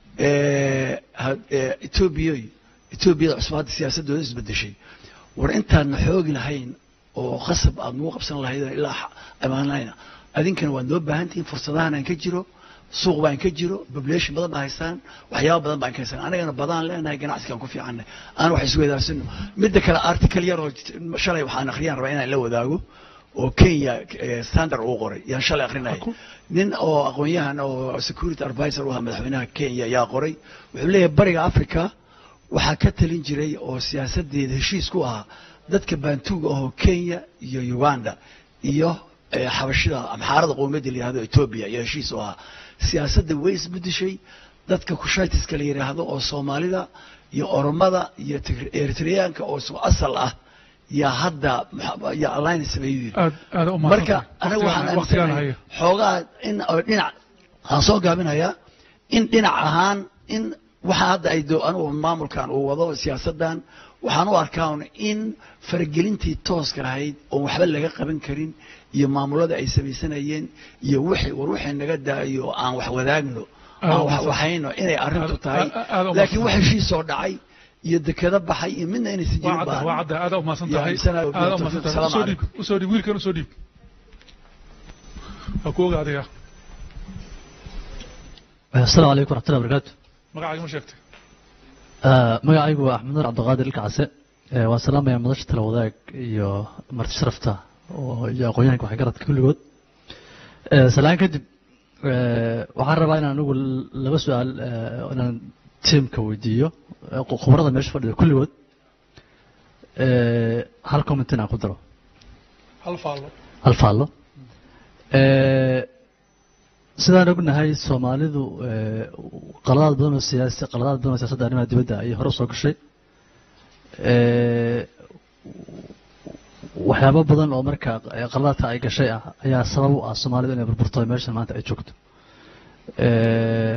I: etoobiya etoobiyada cusub hadda siyaasadooda isbedeshay war intaadna xoogi lahayn oo qasab aad nagu qabsan lahayd ilaa amaanayna adinkana waad noo baahan tihiin fursadahan aan ka jiro suuq baan ka jiro population badan baa haystaan waxyaaba badan baan ka haystaan anagana badaan leenahay ganacsigaan ku fiicanay aan wax isweydaarsanno midda kale article yar oo shalay waxaan akhriyaan rabaa inaan la wadaago oo kenya eh, standard uu qoray yaan shalay akrinaya nin oo aqoon-yahan oo security advisor u ahaa madaxweynaha kenya ayaa qoray wuxuu leeyahay bariga africa waxaa ka talin jiray oo siyaasadeeda heshiis ku ahaa dadka baantuuga ahoo kenya iyo uganda iyo eh, xabashida amxaarada qowmiyadda la yihahdo ethiopia iyo heshiis u ahaa siyaasadda way isbedeshay dadka kushaytiska la yidhaahdo oo soomaalida iyo oromada iyo Tigr- eritreyaanka oo isku asal ah yaa hadda maxa- yaa alliance sameeyuu yidhi
A: aad aad u
I: marka aniga waxaan
A: waqtigaan
I: aaminsanahay
A: haya
I: xoogaa in oo dhinac waxaan soo gaabinayaa in dhinac ahaan in waxa hadda ay do anigu maamulkan uu wado siyaasadan waxaan u arkaa un in faragelintii tooska ahayd oon waxba laga qaban karin iyo maamulada ay samaysanayeen iyo wixii war wixii naga daayo aan wax wadaagno aan wax waxayno inay arrintu tahay
A: aad u
I: laakiin wax
A: mahadsan.
I: heshiis soo dhacay iyo dekado baxay iyo midna inaysan
A: waa
I: jirin
A: cadda waa
I: baahan
A: cadda aad u mahadsan
I: Yaa
A: tahay
I: insana-
A: aad u mahadsan tahay
I: Salaamu
A: usoo dhiib usoo dhiib wiilkan usoo dhiib waa ku oga adiga
J: السلام عليكم ورحمة الله وبركاته
A: magacaaga ma sheegtay
J: آه، magacaygu waa axmed nur cabdiqaadir ilkacase ee waa salaamaya madasha tala wadaag iyo marti sharafta oo iyo aqoonyahanka waxgaradka kulligood Ee, salaan kadib ee, waxaan rabaa inaan anigu l- laba su-aal ee, inaan tiimka weydiiyo ee, khu- khubarada meesha fadhida kulligood Ee, hal comment inaan ku daro
A: hal faallo
J: hal faallo Ee, sidaan ognahay soomaalidu ee, qaladaad badan oo siyaasi qaladaad badan oo siyaasadda arrimaha dibadda ayay hore usoo gashay Ee, waxyaabo badan oo marka ee, qaladaadka ay gashay ah ayaa sabab u ah soomaalidu inay burburto meeshan maanta ay joogto Ee,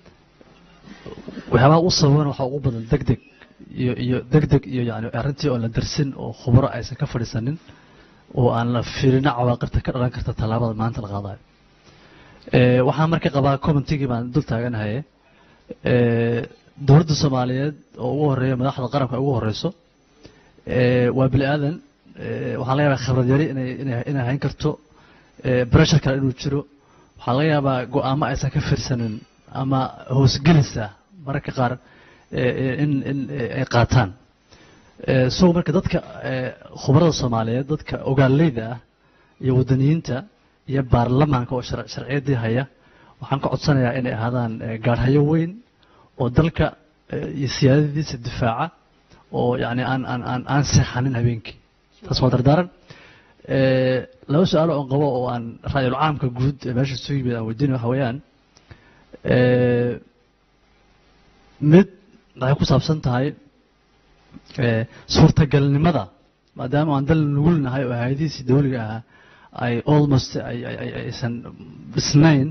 J: waxyaabaha u sababan waxaa ugu badan deg deg iyo iyo deg deg iyo yani arrintii oon la darsin oo khubaro aysan ka fadhiisanin oo aan la fiirina cawaaqibta ka dhalan karta tallaabada maanta la qaadayo Ee, waxaan marka qabaa commentigii baan dul taaganahay ee, dowladda soomaaliyeed oo ugu horeeya madaxda qaranka ugu horeyso ee, waa bini aadan ee, waxaa laga yaabaa khibrad yari inay inay inay hayn karto ee, pressure kale inuu jiro waxaa laga yaabaa go-aamo aysan ka fiirsanin ama hoosgelisa mararka qaar ee, ee, in in ee, ay qaataan Ee, so marka dadka ee, khubarada soomaaliyeed dadka ogaaleyda ah iyo wadaniyiinta iyo baarlamaanka oo shar- sharciyadii haya waxaan ka codsanayaa inay ahaadaan ee, gaadhayo weyn oo dalka ee, iyo siyaadadiisa difaaca oo yani aan aan aan aan seexanin habeenkii taas waa dardaaran Ee, laba su-aal oo qabo oo aan raayul caamka guud ee meesha soo yimid aan weydiin waxa weeyaan ee, mid waxay ku saabsan tahay ee, suurtagalnimada maadaama aan dal nugulnahay oo hayadihiisii dawliga ahaa ay almost ay ay- ay- aysan dhisnayn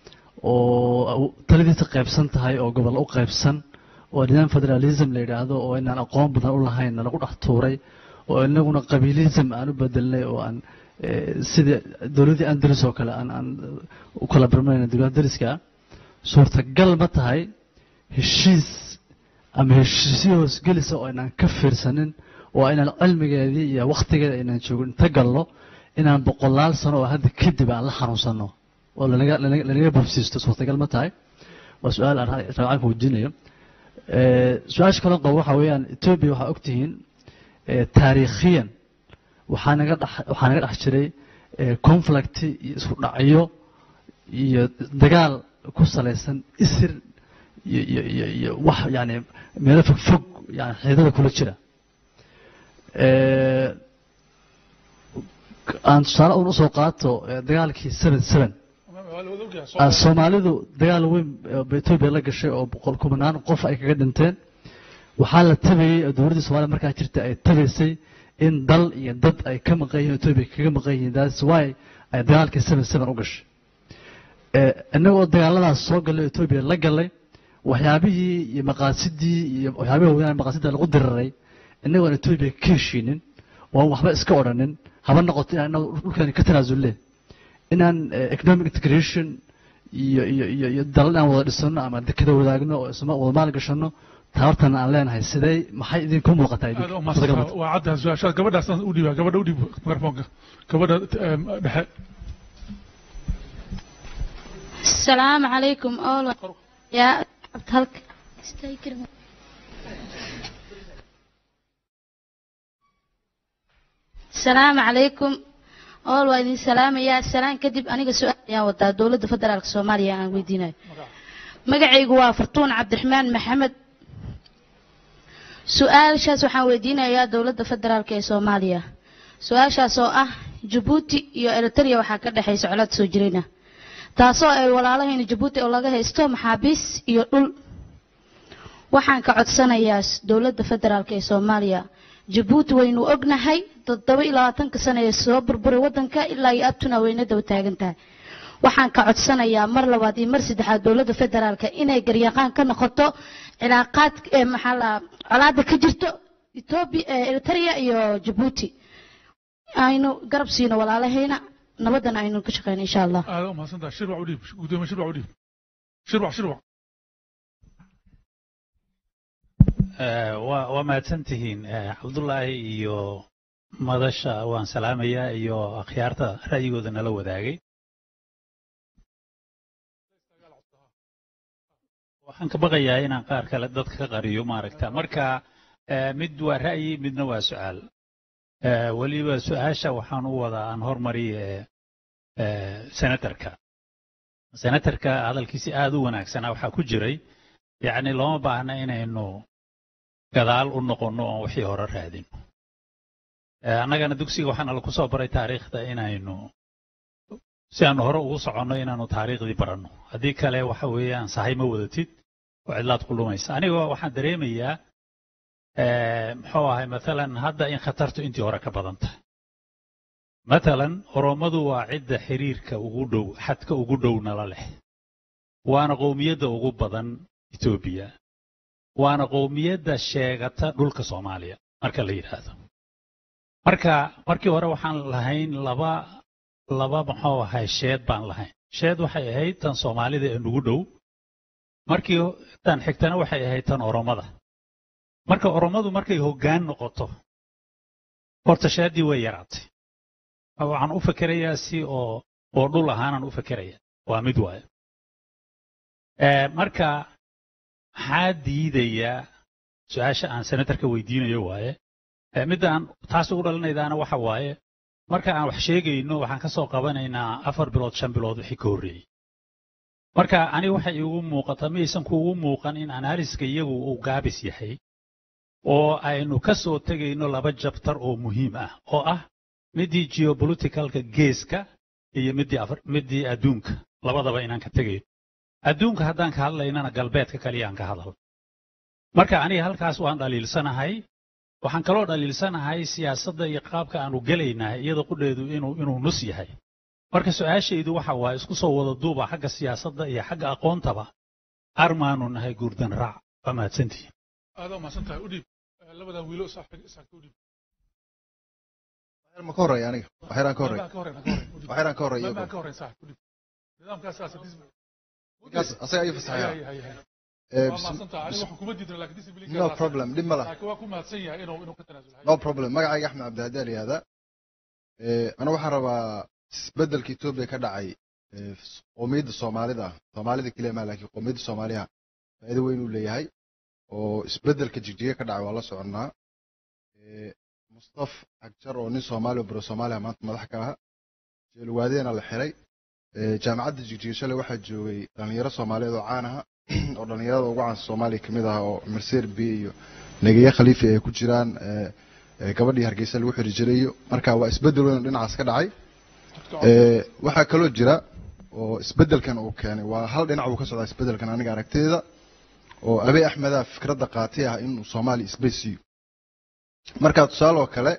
J: oo taladiisa qaybsan tahay oo gobol u qaybsan oo nidaam federalism la yidhaahdo oo inaan aqoon badan u lahayn lagu dhex tuuray oo inaguna qabiilism aan u bedelnay oo aan ee, sida dowladdii andalus oo kale aan aan u kala barmanayna dowladda dariska ah suurtagal ma tahay heshiis ama heshiisyo hoosgelisa oo aynaan ka fiirsanin oo aynaan cilmigeedii iyo wakhtigeeda aynaan joogin inta galno inaan boqolaal sano oo hadda kadib aan la xanuunsanno oo lanaga lanaga lanaga bobsiisto suurtagal ma tahay waa su-aal aan ra- rabicaanka weydiinayo Ee, su-aasha kaloo qabo waxa weeyaan etoobiya waxaa ogtihiin ee, taariikhiyan waxaa naga dhex waxaa naga dhex jiray ee, conflict iyo isku dhacyo iyo dagaal ku salaysan isir iyo iyo iyo iyo wax yani meelo fog fog yani xididada kula jira Ee, aan tusaale un usoo qaato ee, dagaalkii seven seven
A: waa la wada ogyahay soo
J: Ah, soomaalidu dagaal weyn oo etoobiya la gashay oo boqol kumanaan qof ay kaga dhinteen waxaa la tabayey oo dowladdii soomaaliya markaa jirta ay tabaysay in dal iyo dad ay ka maqan yihiin etoobiya kaga maqan yihiin that's why ay dagaalkii seven seven u gashay Eh, innagoo dagaaladaas soo gallay etoobiya la galay waxyaabihii iyo maqaasidii iyo waxyaabihii haweenaan maqaasida lagu diriray innagoon etoobiya ka heshiinin oo aan waxba iska odhanin haba noqoto inaan inagu dhulkeeni ka tanaasulle inaan eh, economic integration iyo iyo iyo iyo dalal inaan wada dhisano ama dekada wadaagno oo isma wada maal gashano tabartana aan leenahay sidee maxay idinku muuqataa
A: aad u
J: idinku
A: mahadsan waa cadda su-aashaas gabadhaas u dhiibaa gabadha u dhiib mikrofoonka gabadha em, dhexe
K: السلام عليكم أول يا عبد هلك استيكر السلام عليكم ool waa idin salaamayaa salaan kadib aniga su-aal ayaan wadaa dowladda federaalka soomaaliya aan weydiinayo magacaygu waa fartuun cabdiraxmaan maxamed su-aashaas waxaan weydiinayaa dowladda federaalka ee soomaaliya su-aashaas oo ah jabuuti iyo eritrea waxaa ka dhexaysa colaad soo jirayna taasoo ay walaalahayna jabuuti oo laga haysto maxaabiis iyo dhul waxaan ka codsanayaa dowladda federaalka ee soomaaliya jabuuti waynu ognahay toddoba iyo labaatanka sano ee soo burburay waddanka ilaa iyo abtuna wayna daba taagan tahay waxaan ka codsanayaa mar labaad iyo mar saddexaad dowladda federaalka inay garyaqaan ka noqoto cilaaqaad ee maxaa la colaada ka jirto etoobiya eritrea iyo jabuuti aynu garab siino walaalahayna nabadana aynu ka shaqeyno insha allah
A: aada u mahadsantaha shirwac u dhiib gudoomiye shirwac u dhiib shirwac shirwac
L: waa waa mahadsan tihiin cabdullaahi iyo madasha waan salaamayaa iyo akhyaarta ra'yigooda nala wadaagay waxaan ka baqayaa inaan qaar kale dadka ka qariyo maaragta marka mid waa ra'yi midna waa su'aal weliba su'aasha waxaan u wadaa aan hormariye senatarka senatarka hadalkiisi aad u wanaagsanaa waxaa ku jiray yacni looma baahna inaynu gadaal u noqonno oon wixii hore raadino annagana dugsiga waxaana lagu soo baray taariikhda inaynu si aanu hore ugu soconno inaanu taariikhdii baranno haddii kale waxa weeyaan sahay ma wadatid oo cidlaad ku lumaysa aniga waxaan dareemayaa muxuu ahay matalan hadda in khatartu intii hore ka badan tahay matalan orommadu waa cidda xiriirka ugu dhow xadka ugu dhow nala leh waana qowmiyadda ugu badan etoobiya waana qowmiyadda sheegata dhulka soomaaliya marka la yidhaahdo marka markii hore waxaan lahayn laba laba muxuu ahay sheed baan lahayn sheed waxay ahayd tan soomaalida ee nugu dhow markii tan xigtana waxay ahayd tan oromada marka orommadu markay hoggaan noqoto horta sheeddii way yaraatay waxaan u fakerayaa si oo oo dhul ahaanaan u fakeraya waa mid waayo marka maxaa diidayaa su-aasha aan senatarka weydiinayo waaye midda aan taas ugu dhalinaydaana waxa waaye marka aan wax sheegayno waxaan ka soo qabanaynaa afar bilood shan bilood wixii ka horreeyey marka aniga waxay iigu muuqata maysan kuugu muuqan in anaaliska iyagu uu gaabis yahay oo aynu ka soo tegayno laba jabtar oo muhiim ah oo ah middii geopoliticalka geeska iyo middii middii adduunka labadaba inaan ka tegayno adduunka haddaan ka hadlaynana galbeedka kaliyaan ka hadal marka aniga halkaas waan dhaliilsanahay waxaan kaloo dhaliilsanahay siyaasadda iyo qaabka aanu gelaynahay iyada qudheedu inuu inuu nus yahay marka su-aashaydu waxa waaye isku soo wada duuba xagga siyaasadda iyo xagga aqoontaba armaanu nahay guurdan raac waa mahadsantihiin
A: aada u mahadsan tahay u dhiib labadaa wiilo isaagta u dhiib
M: ma ka horreeya aniga waxyaraan ka horreeya waxyaraan ka horreeya
A: ka horreyn sax u dhiib nidaamkaas saas
M: ninkaas asaga ayuu fasaxaya no problem dhib ma laha
A: waa ku mahadsan yahay inuu inuu ka tanaasulo
M: no problem magacayga axmed cabdihadi al yihahda aniga waxaan rabaa isbedelka etoobiya ka dhacay qowmiyadda soomaalida soomaalida keliya maa laakiin qowmiyadda soomaaliha faa'iido weyn uu leeyahay oo isbedelka jigjiga ka dhacay waa la soconnaa mustaf xagjar oo nin soomaali oo baro soomaaliya maanta madax ka aha jeelwaadeena la xiray jaamacadda jigjiga shalay waxaa joogay dhalinyaro soomaaliyeed oo caan aha oo dhalinyarada ugu caansan soomaaliya kamid ah oo mercer b iyo negeya khaliifi ay ku jiraan gabadhii hargeysa lagu xiri jirayo marka waa isbedel weyn oo dhinacaas ka dhacay waxaa kaloo jira oo isbedelkan uu keenay waa hal dhinac uu ka socdaa isbedelkan aniga aragtida oo abey axmedaa fikradda qaatay ah inuu soomaaliya isbay siiyo marka tusaale oo kale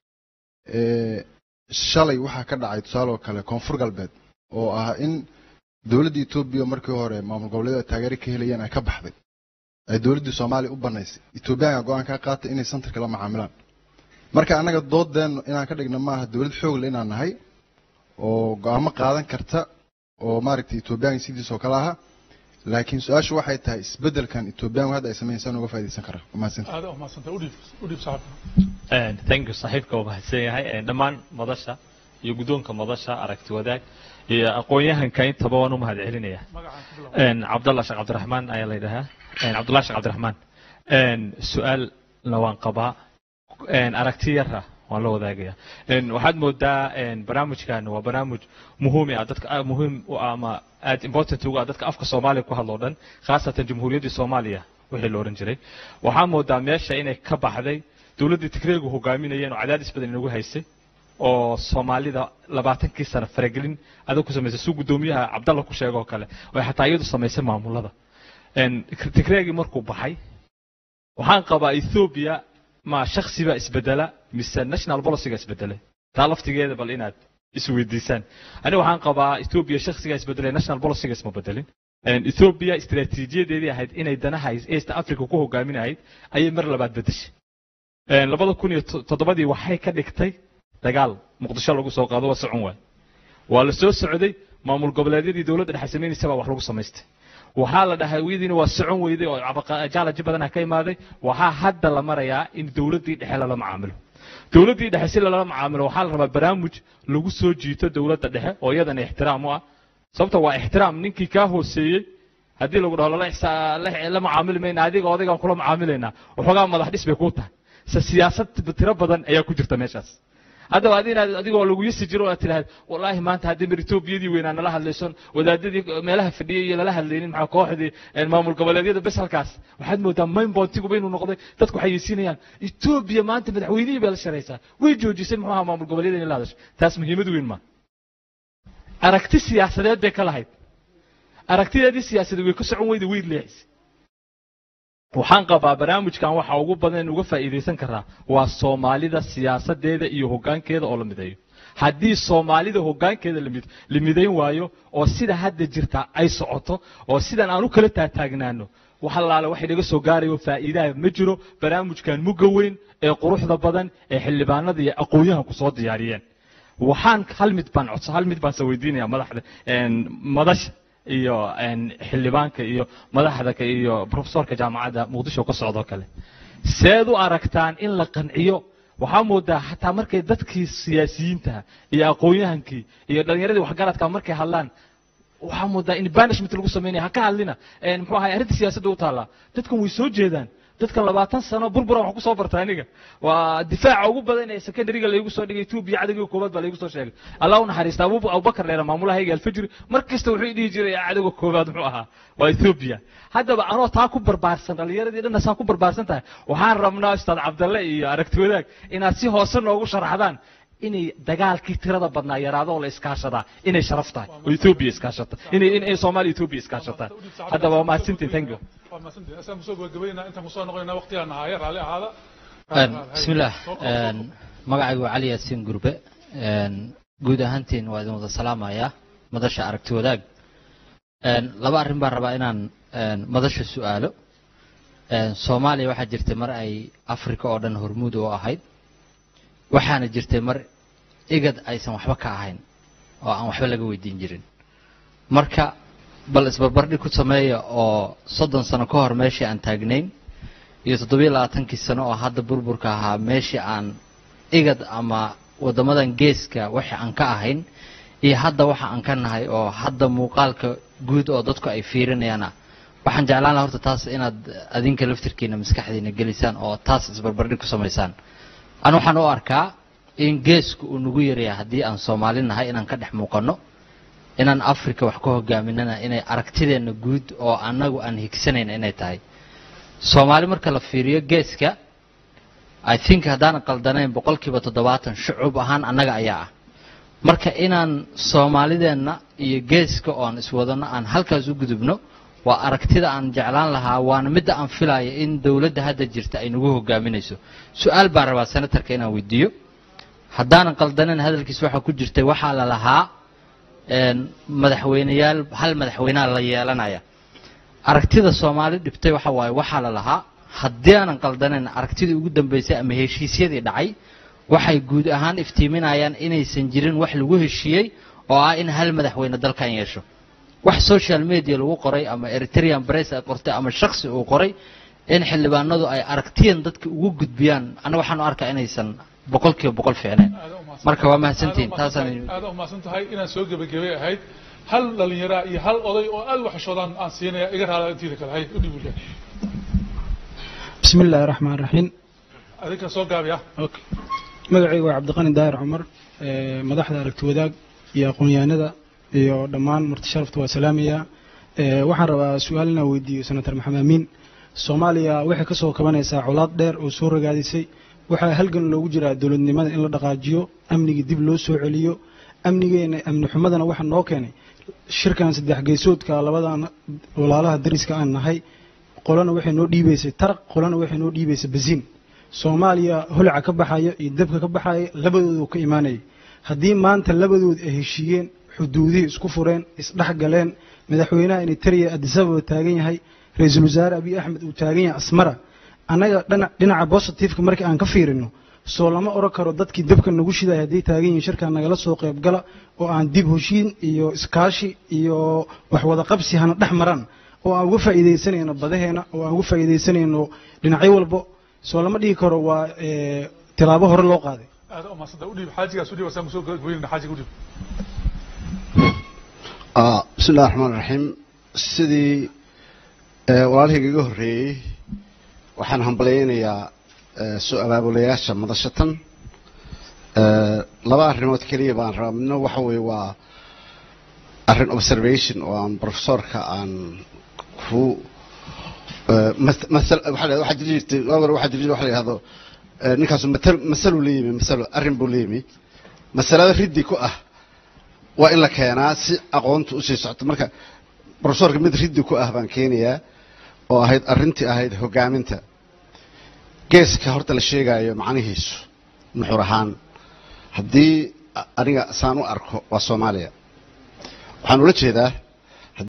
M: shalay waxaa ka dhacay tusaale oo kale koonfur galbeed oo ah in dowladda etoobiya markii hore maamul goboleedyada taageero ka helayeen ay ka baxday ay dowladdii soomaaliya u banaysay etoobiyaanka go-aan ka qaatay inay santarka la macaamilaan marka annaga doodeennu inaan ka dhigno maaha dowlad xoogle inaan nahay oo go-aamo qaadan karta oo maaragtay etoobiyaanka sidiisoo kale aha laakiin su-aashu waxay tahay isbedelkan etoobiyaanku hadda ay sameeyeen saan uga faaidaysan karaa mahadsanti
A: aada u mahadsantahay u dhiib u dhiib saaxiibka
N: thank you saaxiibka waa mahadsan yahay dhammaan madasha iyo guddoonka madasha aragti wadaag iyo aqoon-yahanka intaba waan u mahad celinaya cabdallah sheekh cabdiraxmaan ayaa la yidhahaa cabdullah sheekh cabdiraxmaan su-aalna waan qabaa aragti yara waan la wadaagaya Een, waxaad moodaa een, barnaamijkan waa barnaamij muhiim ah dadka ah, muhiim u ah ama aad important ugu ah dadka afka soomaaliya ku hadlo dhan khaasatan jamhuuriyaddii soomaaliya wixii la ohan jiray waxaa moodaa meesha inay ka baxday dowladdii tigreegu hogaaminayeen oo cadaadis badan inagu haysay oo soomaalida labaatankii sano faragelin adag ku samaysay suu guddoomiyaha cabdalla ku sheegoo kale oo ay xataa iyadu samaysay maamulada Een, tigreegii markuu baxay waxaan qabaa ethoobia ma shaksiba isbedela mise national policyga isbedelay taa laftigeeda bal inaad isweydiisaan aniga waxaan qabaa ethoobia shaksiga isbedelay national policyga isma bedelin Een, ethoobia istiraatiijiyadeedii ahayd inay danaha east africa ku hogaaminahayd ayay mar labaad bedeshay Een, labada kun iyo to- toddobadii waxay ka dhigtay dagaal muqdisho lagu soo qaado waa socon waay waa la soo socday maamul goboleedyadii dowladda dhexe samaynaysa baa wax lagu samaystay waxaa la dhahay wiyadiina waa socon weyday oo cabaqa- jaalaji badanaa ka imaaday waxaa hadda la marayaa in dowladdii dhexe lala macaamilo dowladdii dhexe si lala macaamilo waxaa la rabaa barnaamij lagu soo jiito dowladda dhexe oo iyadana ixtiraam u ah sababta waa ixtiraam ninkii kaa hooseeyey haddii lagu dhaho lala ixsa- la- la macaamili mayna adiga odaygaan kula macaamilaynaa waxoogaa madax dhis bay kuu tahay se siyaasad tiro badan ayaa ku jirta meeshaas haddaba adi inaad adigoo lagu yasi jiro oo aad tidhahd wallaahi maanta haddii mar etoobiyadii weynaa nala hadlayson wadaadadii meelaha fadhiyay iyo lala hadlaynin maxaa kooxdii een, maamul goboleedyada bes halkaas waxaad moodaa main bontiguba inuu noqday dadku waxay yeysiinayaan etoobiya maanta madaxweynihii bay la sharaysaa way joojisay muxuu ahaa maamul goboleedyada in la hadasho taas muhiimad weyn ma aragti siyaasadeed bay ka lahayd aragtideedii siyaasadeed way ka socon weyda way leexisay waxaan qabaa barnaamijkan waxa ugu badan in uga faa'iidaysan karaa waa soomaalida siyaasadeeda iyo hoggaankeeda oo la mideeyo haddii soomaalida hoggaankeeda la mid- la midayn waayo oo sida hadda jirta ay socoto oo sidan aan u kala taataagnaano wax allaale wax inaga soo gaarayo faa'iidaha ma jiro barnaamijkan mugga weyn ee quruxda badan ee xildhibaanada iyo aqoon-yahanku soo diyaariyeen waxaan hal mid baan codsa hal mid baan soo weydiinaya madaxda een, madasha iyo een, xildhibaanka iyo madaxda ka- iyo profesorka jaamacadda muqdisho ka socdoo kale seed u aragtaan in la qanciyo waxaa moodaa xataa markay dadkii siyaasiyiinta iyo aqoon-yahankii iyo dhallinyaradii waxgaradka markay hadlaan waxaa moodaa in banishment lagu samaynaya ha ka hadlina Een, muxuu ahay arrinta siyaasadda u taallaa dadkan way soo jeedaan dadkan labaatan sano burbura wax ku soo barta aniga waa difaaca ugu badan ee secondaryga laygu soo dhigay etoobiya cadowgii koobaad baa laygu soo sheegay allah u naxariista abu abubakar dheera maamulahayga alfajri mar kasta wuxuu i dhihi jiray cadowga koobaad muxuu ahaa waa etoobiya haddaba anoo taa ku barbaarsan dhallinyaradii dhanna saa ku barbaarsan tahay waxaan rabnaa ustaad cabdalle iyo aragti wadaag inaad si hoose noogu sharaxdaan inay dagaalkii tirada badnaa yaraado oo la iskaashadaa inay sharaf tahay oo etoobiya iskaashata inay inay soomaaliya etoobiya iskaashataan haddaba waa mahadsantiin thank you
A: waa mahadsantihin asaan kusoo gabagabaynaa intaan kusoo noqonaynaa waqtigaan nahaaye raalli ahaada
O: bismillaah Een, magacaygu waa cali yaasiin gurbe Een, guud ahaantiin waa idin wada salaamayaa madasha aragti wadaag Een, laba arrin baan rabaa inaan een, madasha su'aalo Een, soomaaliya waxaa jirtay mar ay afrika oo dhan hormuud u ahayd waxaana jirtay mar igad aysan waxba ka ahayn oo aan waxba laga weydiin jirin marka bal isbarbardhig ku sameeya oo soddon sano ka hor meeshii aan taagnayn iyo toddobiyo labaatankii sano oo hadda burburka ahaa meeshii aan igad ama waddamadan geeska wixii aan ka ahayn iyo hadda waxa aan ka nahay oo hadda muuqaalka guud oo dadku ay fiirinayaana waxaan jeclaan lahaa horta taas inaad adinka laftirkiina maskaxdiina gelisaan oo taas isbarbardhig ku samaysaan anu waxaan u arkaa in geesku uu nagu yaryahay haddii aan soomaali nahay inaan ka dhex muuqanno inaan africa wax ka hogaaminana inay aragtideenna guud oo annagu aan higsanayn inay tahay soomaali marka la fiiriyo geeska i think haddaanan qaldanayn boqolkiiba toddobaatan shucuub ahaan annaga ayaa ah marka inaan soomaalideenna iyo geeska oon iswadano aan halkaas u gudubno waa aragtida aan jeclaan lahaa waana midda aan filaya in dowladda hadda jirta ay nagu hogaaminayso su-aal baan rabaa senatarka inaan weydiiyo haddaanan qaldanayn hadalkiis waxaa ku jirtay waxaa la lahaa een, madaxweyneyaal hal madaxweynea la yeelanaya aragtida soomaali dhibtay waxa waaye waxaa la lahaa haddii aanan qaldanayn aragtidii ugu dambeysay ama heshiisyadii dhacay waxay guud ahaan iftiiminayaan inaysan jirin wax lagu heshiiyey oo ah in hal madaxweyne dalkan yeesho wax social media lagu qoray ama eritrean press ay qortay ama shaksi uu qoray in xildhibaanadu ay aragtiyan dadka ugu gudbiyaan aniga waxaan u arkaa inaysan boqolkiiba boqol fiicnayn marka waa mahadsantihin taasaan
A: aada umahadsan tahay inaan soo gebagabay ahayd hal dhalinyaraa iyo hal oday oo aad u xishoodaan aan siinaya iga raala intiida kale hay u dhiib wiilka
P: بسم الله الرحمن الرحيم
A: adinka soo gaabiya
P: magacayga waa cabdiqani daahir cumar ee, madaxda aragti wadaag iyo aqoon-yahanada iyo dhammaan marti sharafta waa salaamaya Ee, waxaan rabaa su-aal inaan weydiiyo senator maxamed amiin soomaaliya waxay ka soo kabanaysaa colaad dheer oo soo ragaadisay waxaa halgan loogu jiraa dowladnimada in la dhaqaajiyo amnigii dib loo soo celiyo amnigeena amni xumadana waxaa noo keenay shirkan saddex geesoodka labadan walaalaha dariska aan nahay qolana waxay noo dhiibaysay taraq qolana waxay noo dhiibaysay basiin soomaaliya holaca ka baxaya iyo dabka ka baxaya labadoodu ka imaanayay haddii maanta labadood ay heshiiyeen xuduudihii isku fureen isdhex galeen madaxweynaha eritrea addis ababa taagan yahay ra-iisul wasaare abiy axmed uu taagan yahay asmara annaga dhana- dhinaca positiveka markii aan ka fiirino soo lama oran karo dadkii dabka nagu shidaya hadday taagan yihiin shirkan nagala soo qayb gala oo aan dib heshiin iyo iskaashi iyo wax wada qabsi hana dhex maran oo aan uga faa'iidaysanayno badaheena oo aan uga faa'iidaysanayno dhinacyo walbo soo lama dhihi karo waa eh, tilaabo hore loo qaaday
A: aad u maasanta udhiib xaajigaas udhiib asaan kusoo goynayna xaajiga udhiib
Q: Ah, bismi illahi raxmaan raxiim sidii eh, walaalhayga iga horreeyey waxaan hambalyaynayaa eh, soo abaabulayaasha madashatan Eh, laba arrimood keliya baan rabaa midna waxa weeye waa arrin observation oo aan professorka aan ku eh, mas- masal waxaa la- waxaa jiri jirtay waa hore waxaa jiri jirtay waxa la yidhahdo eh, ninkaasu matal masaluu la yimi masalo arrin buu la yimi masalada riddi ku ah waa in la keenaa si aqoontu usii socoto marka professorka mid riddi ku ah baan keenayaa oo ahayd arrintii ahayd hogaaminta geeska horta la sheegayo macnihiisu nuxur ahaan haddii a- aniga saan u arko waa soomaaliya waxaan ula jeedaa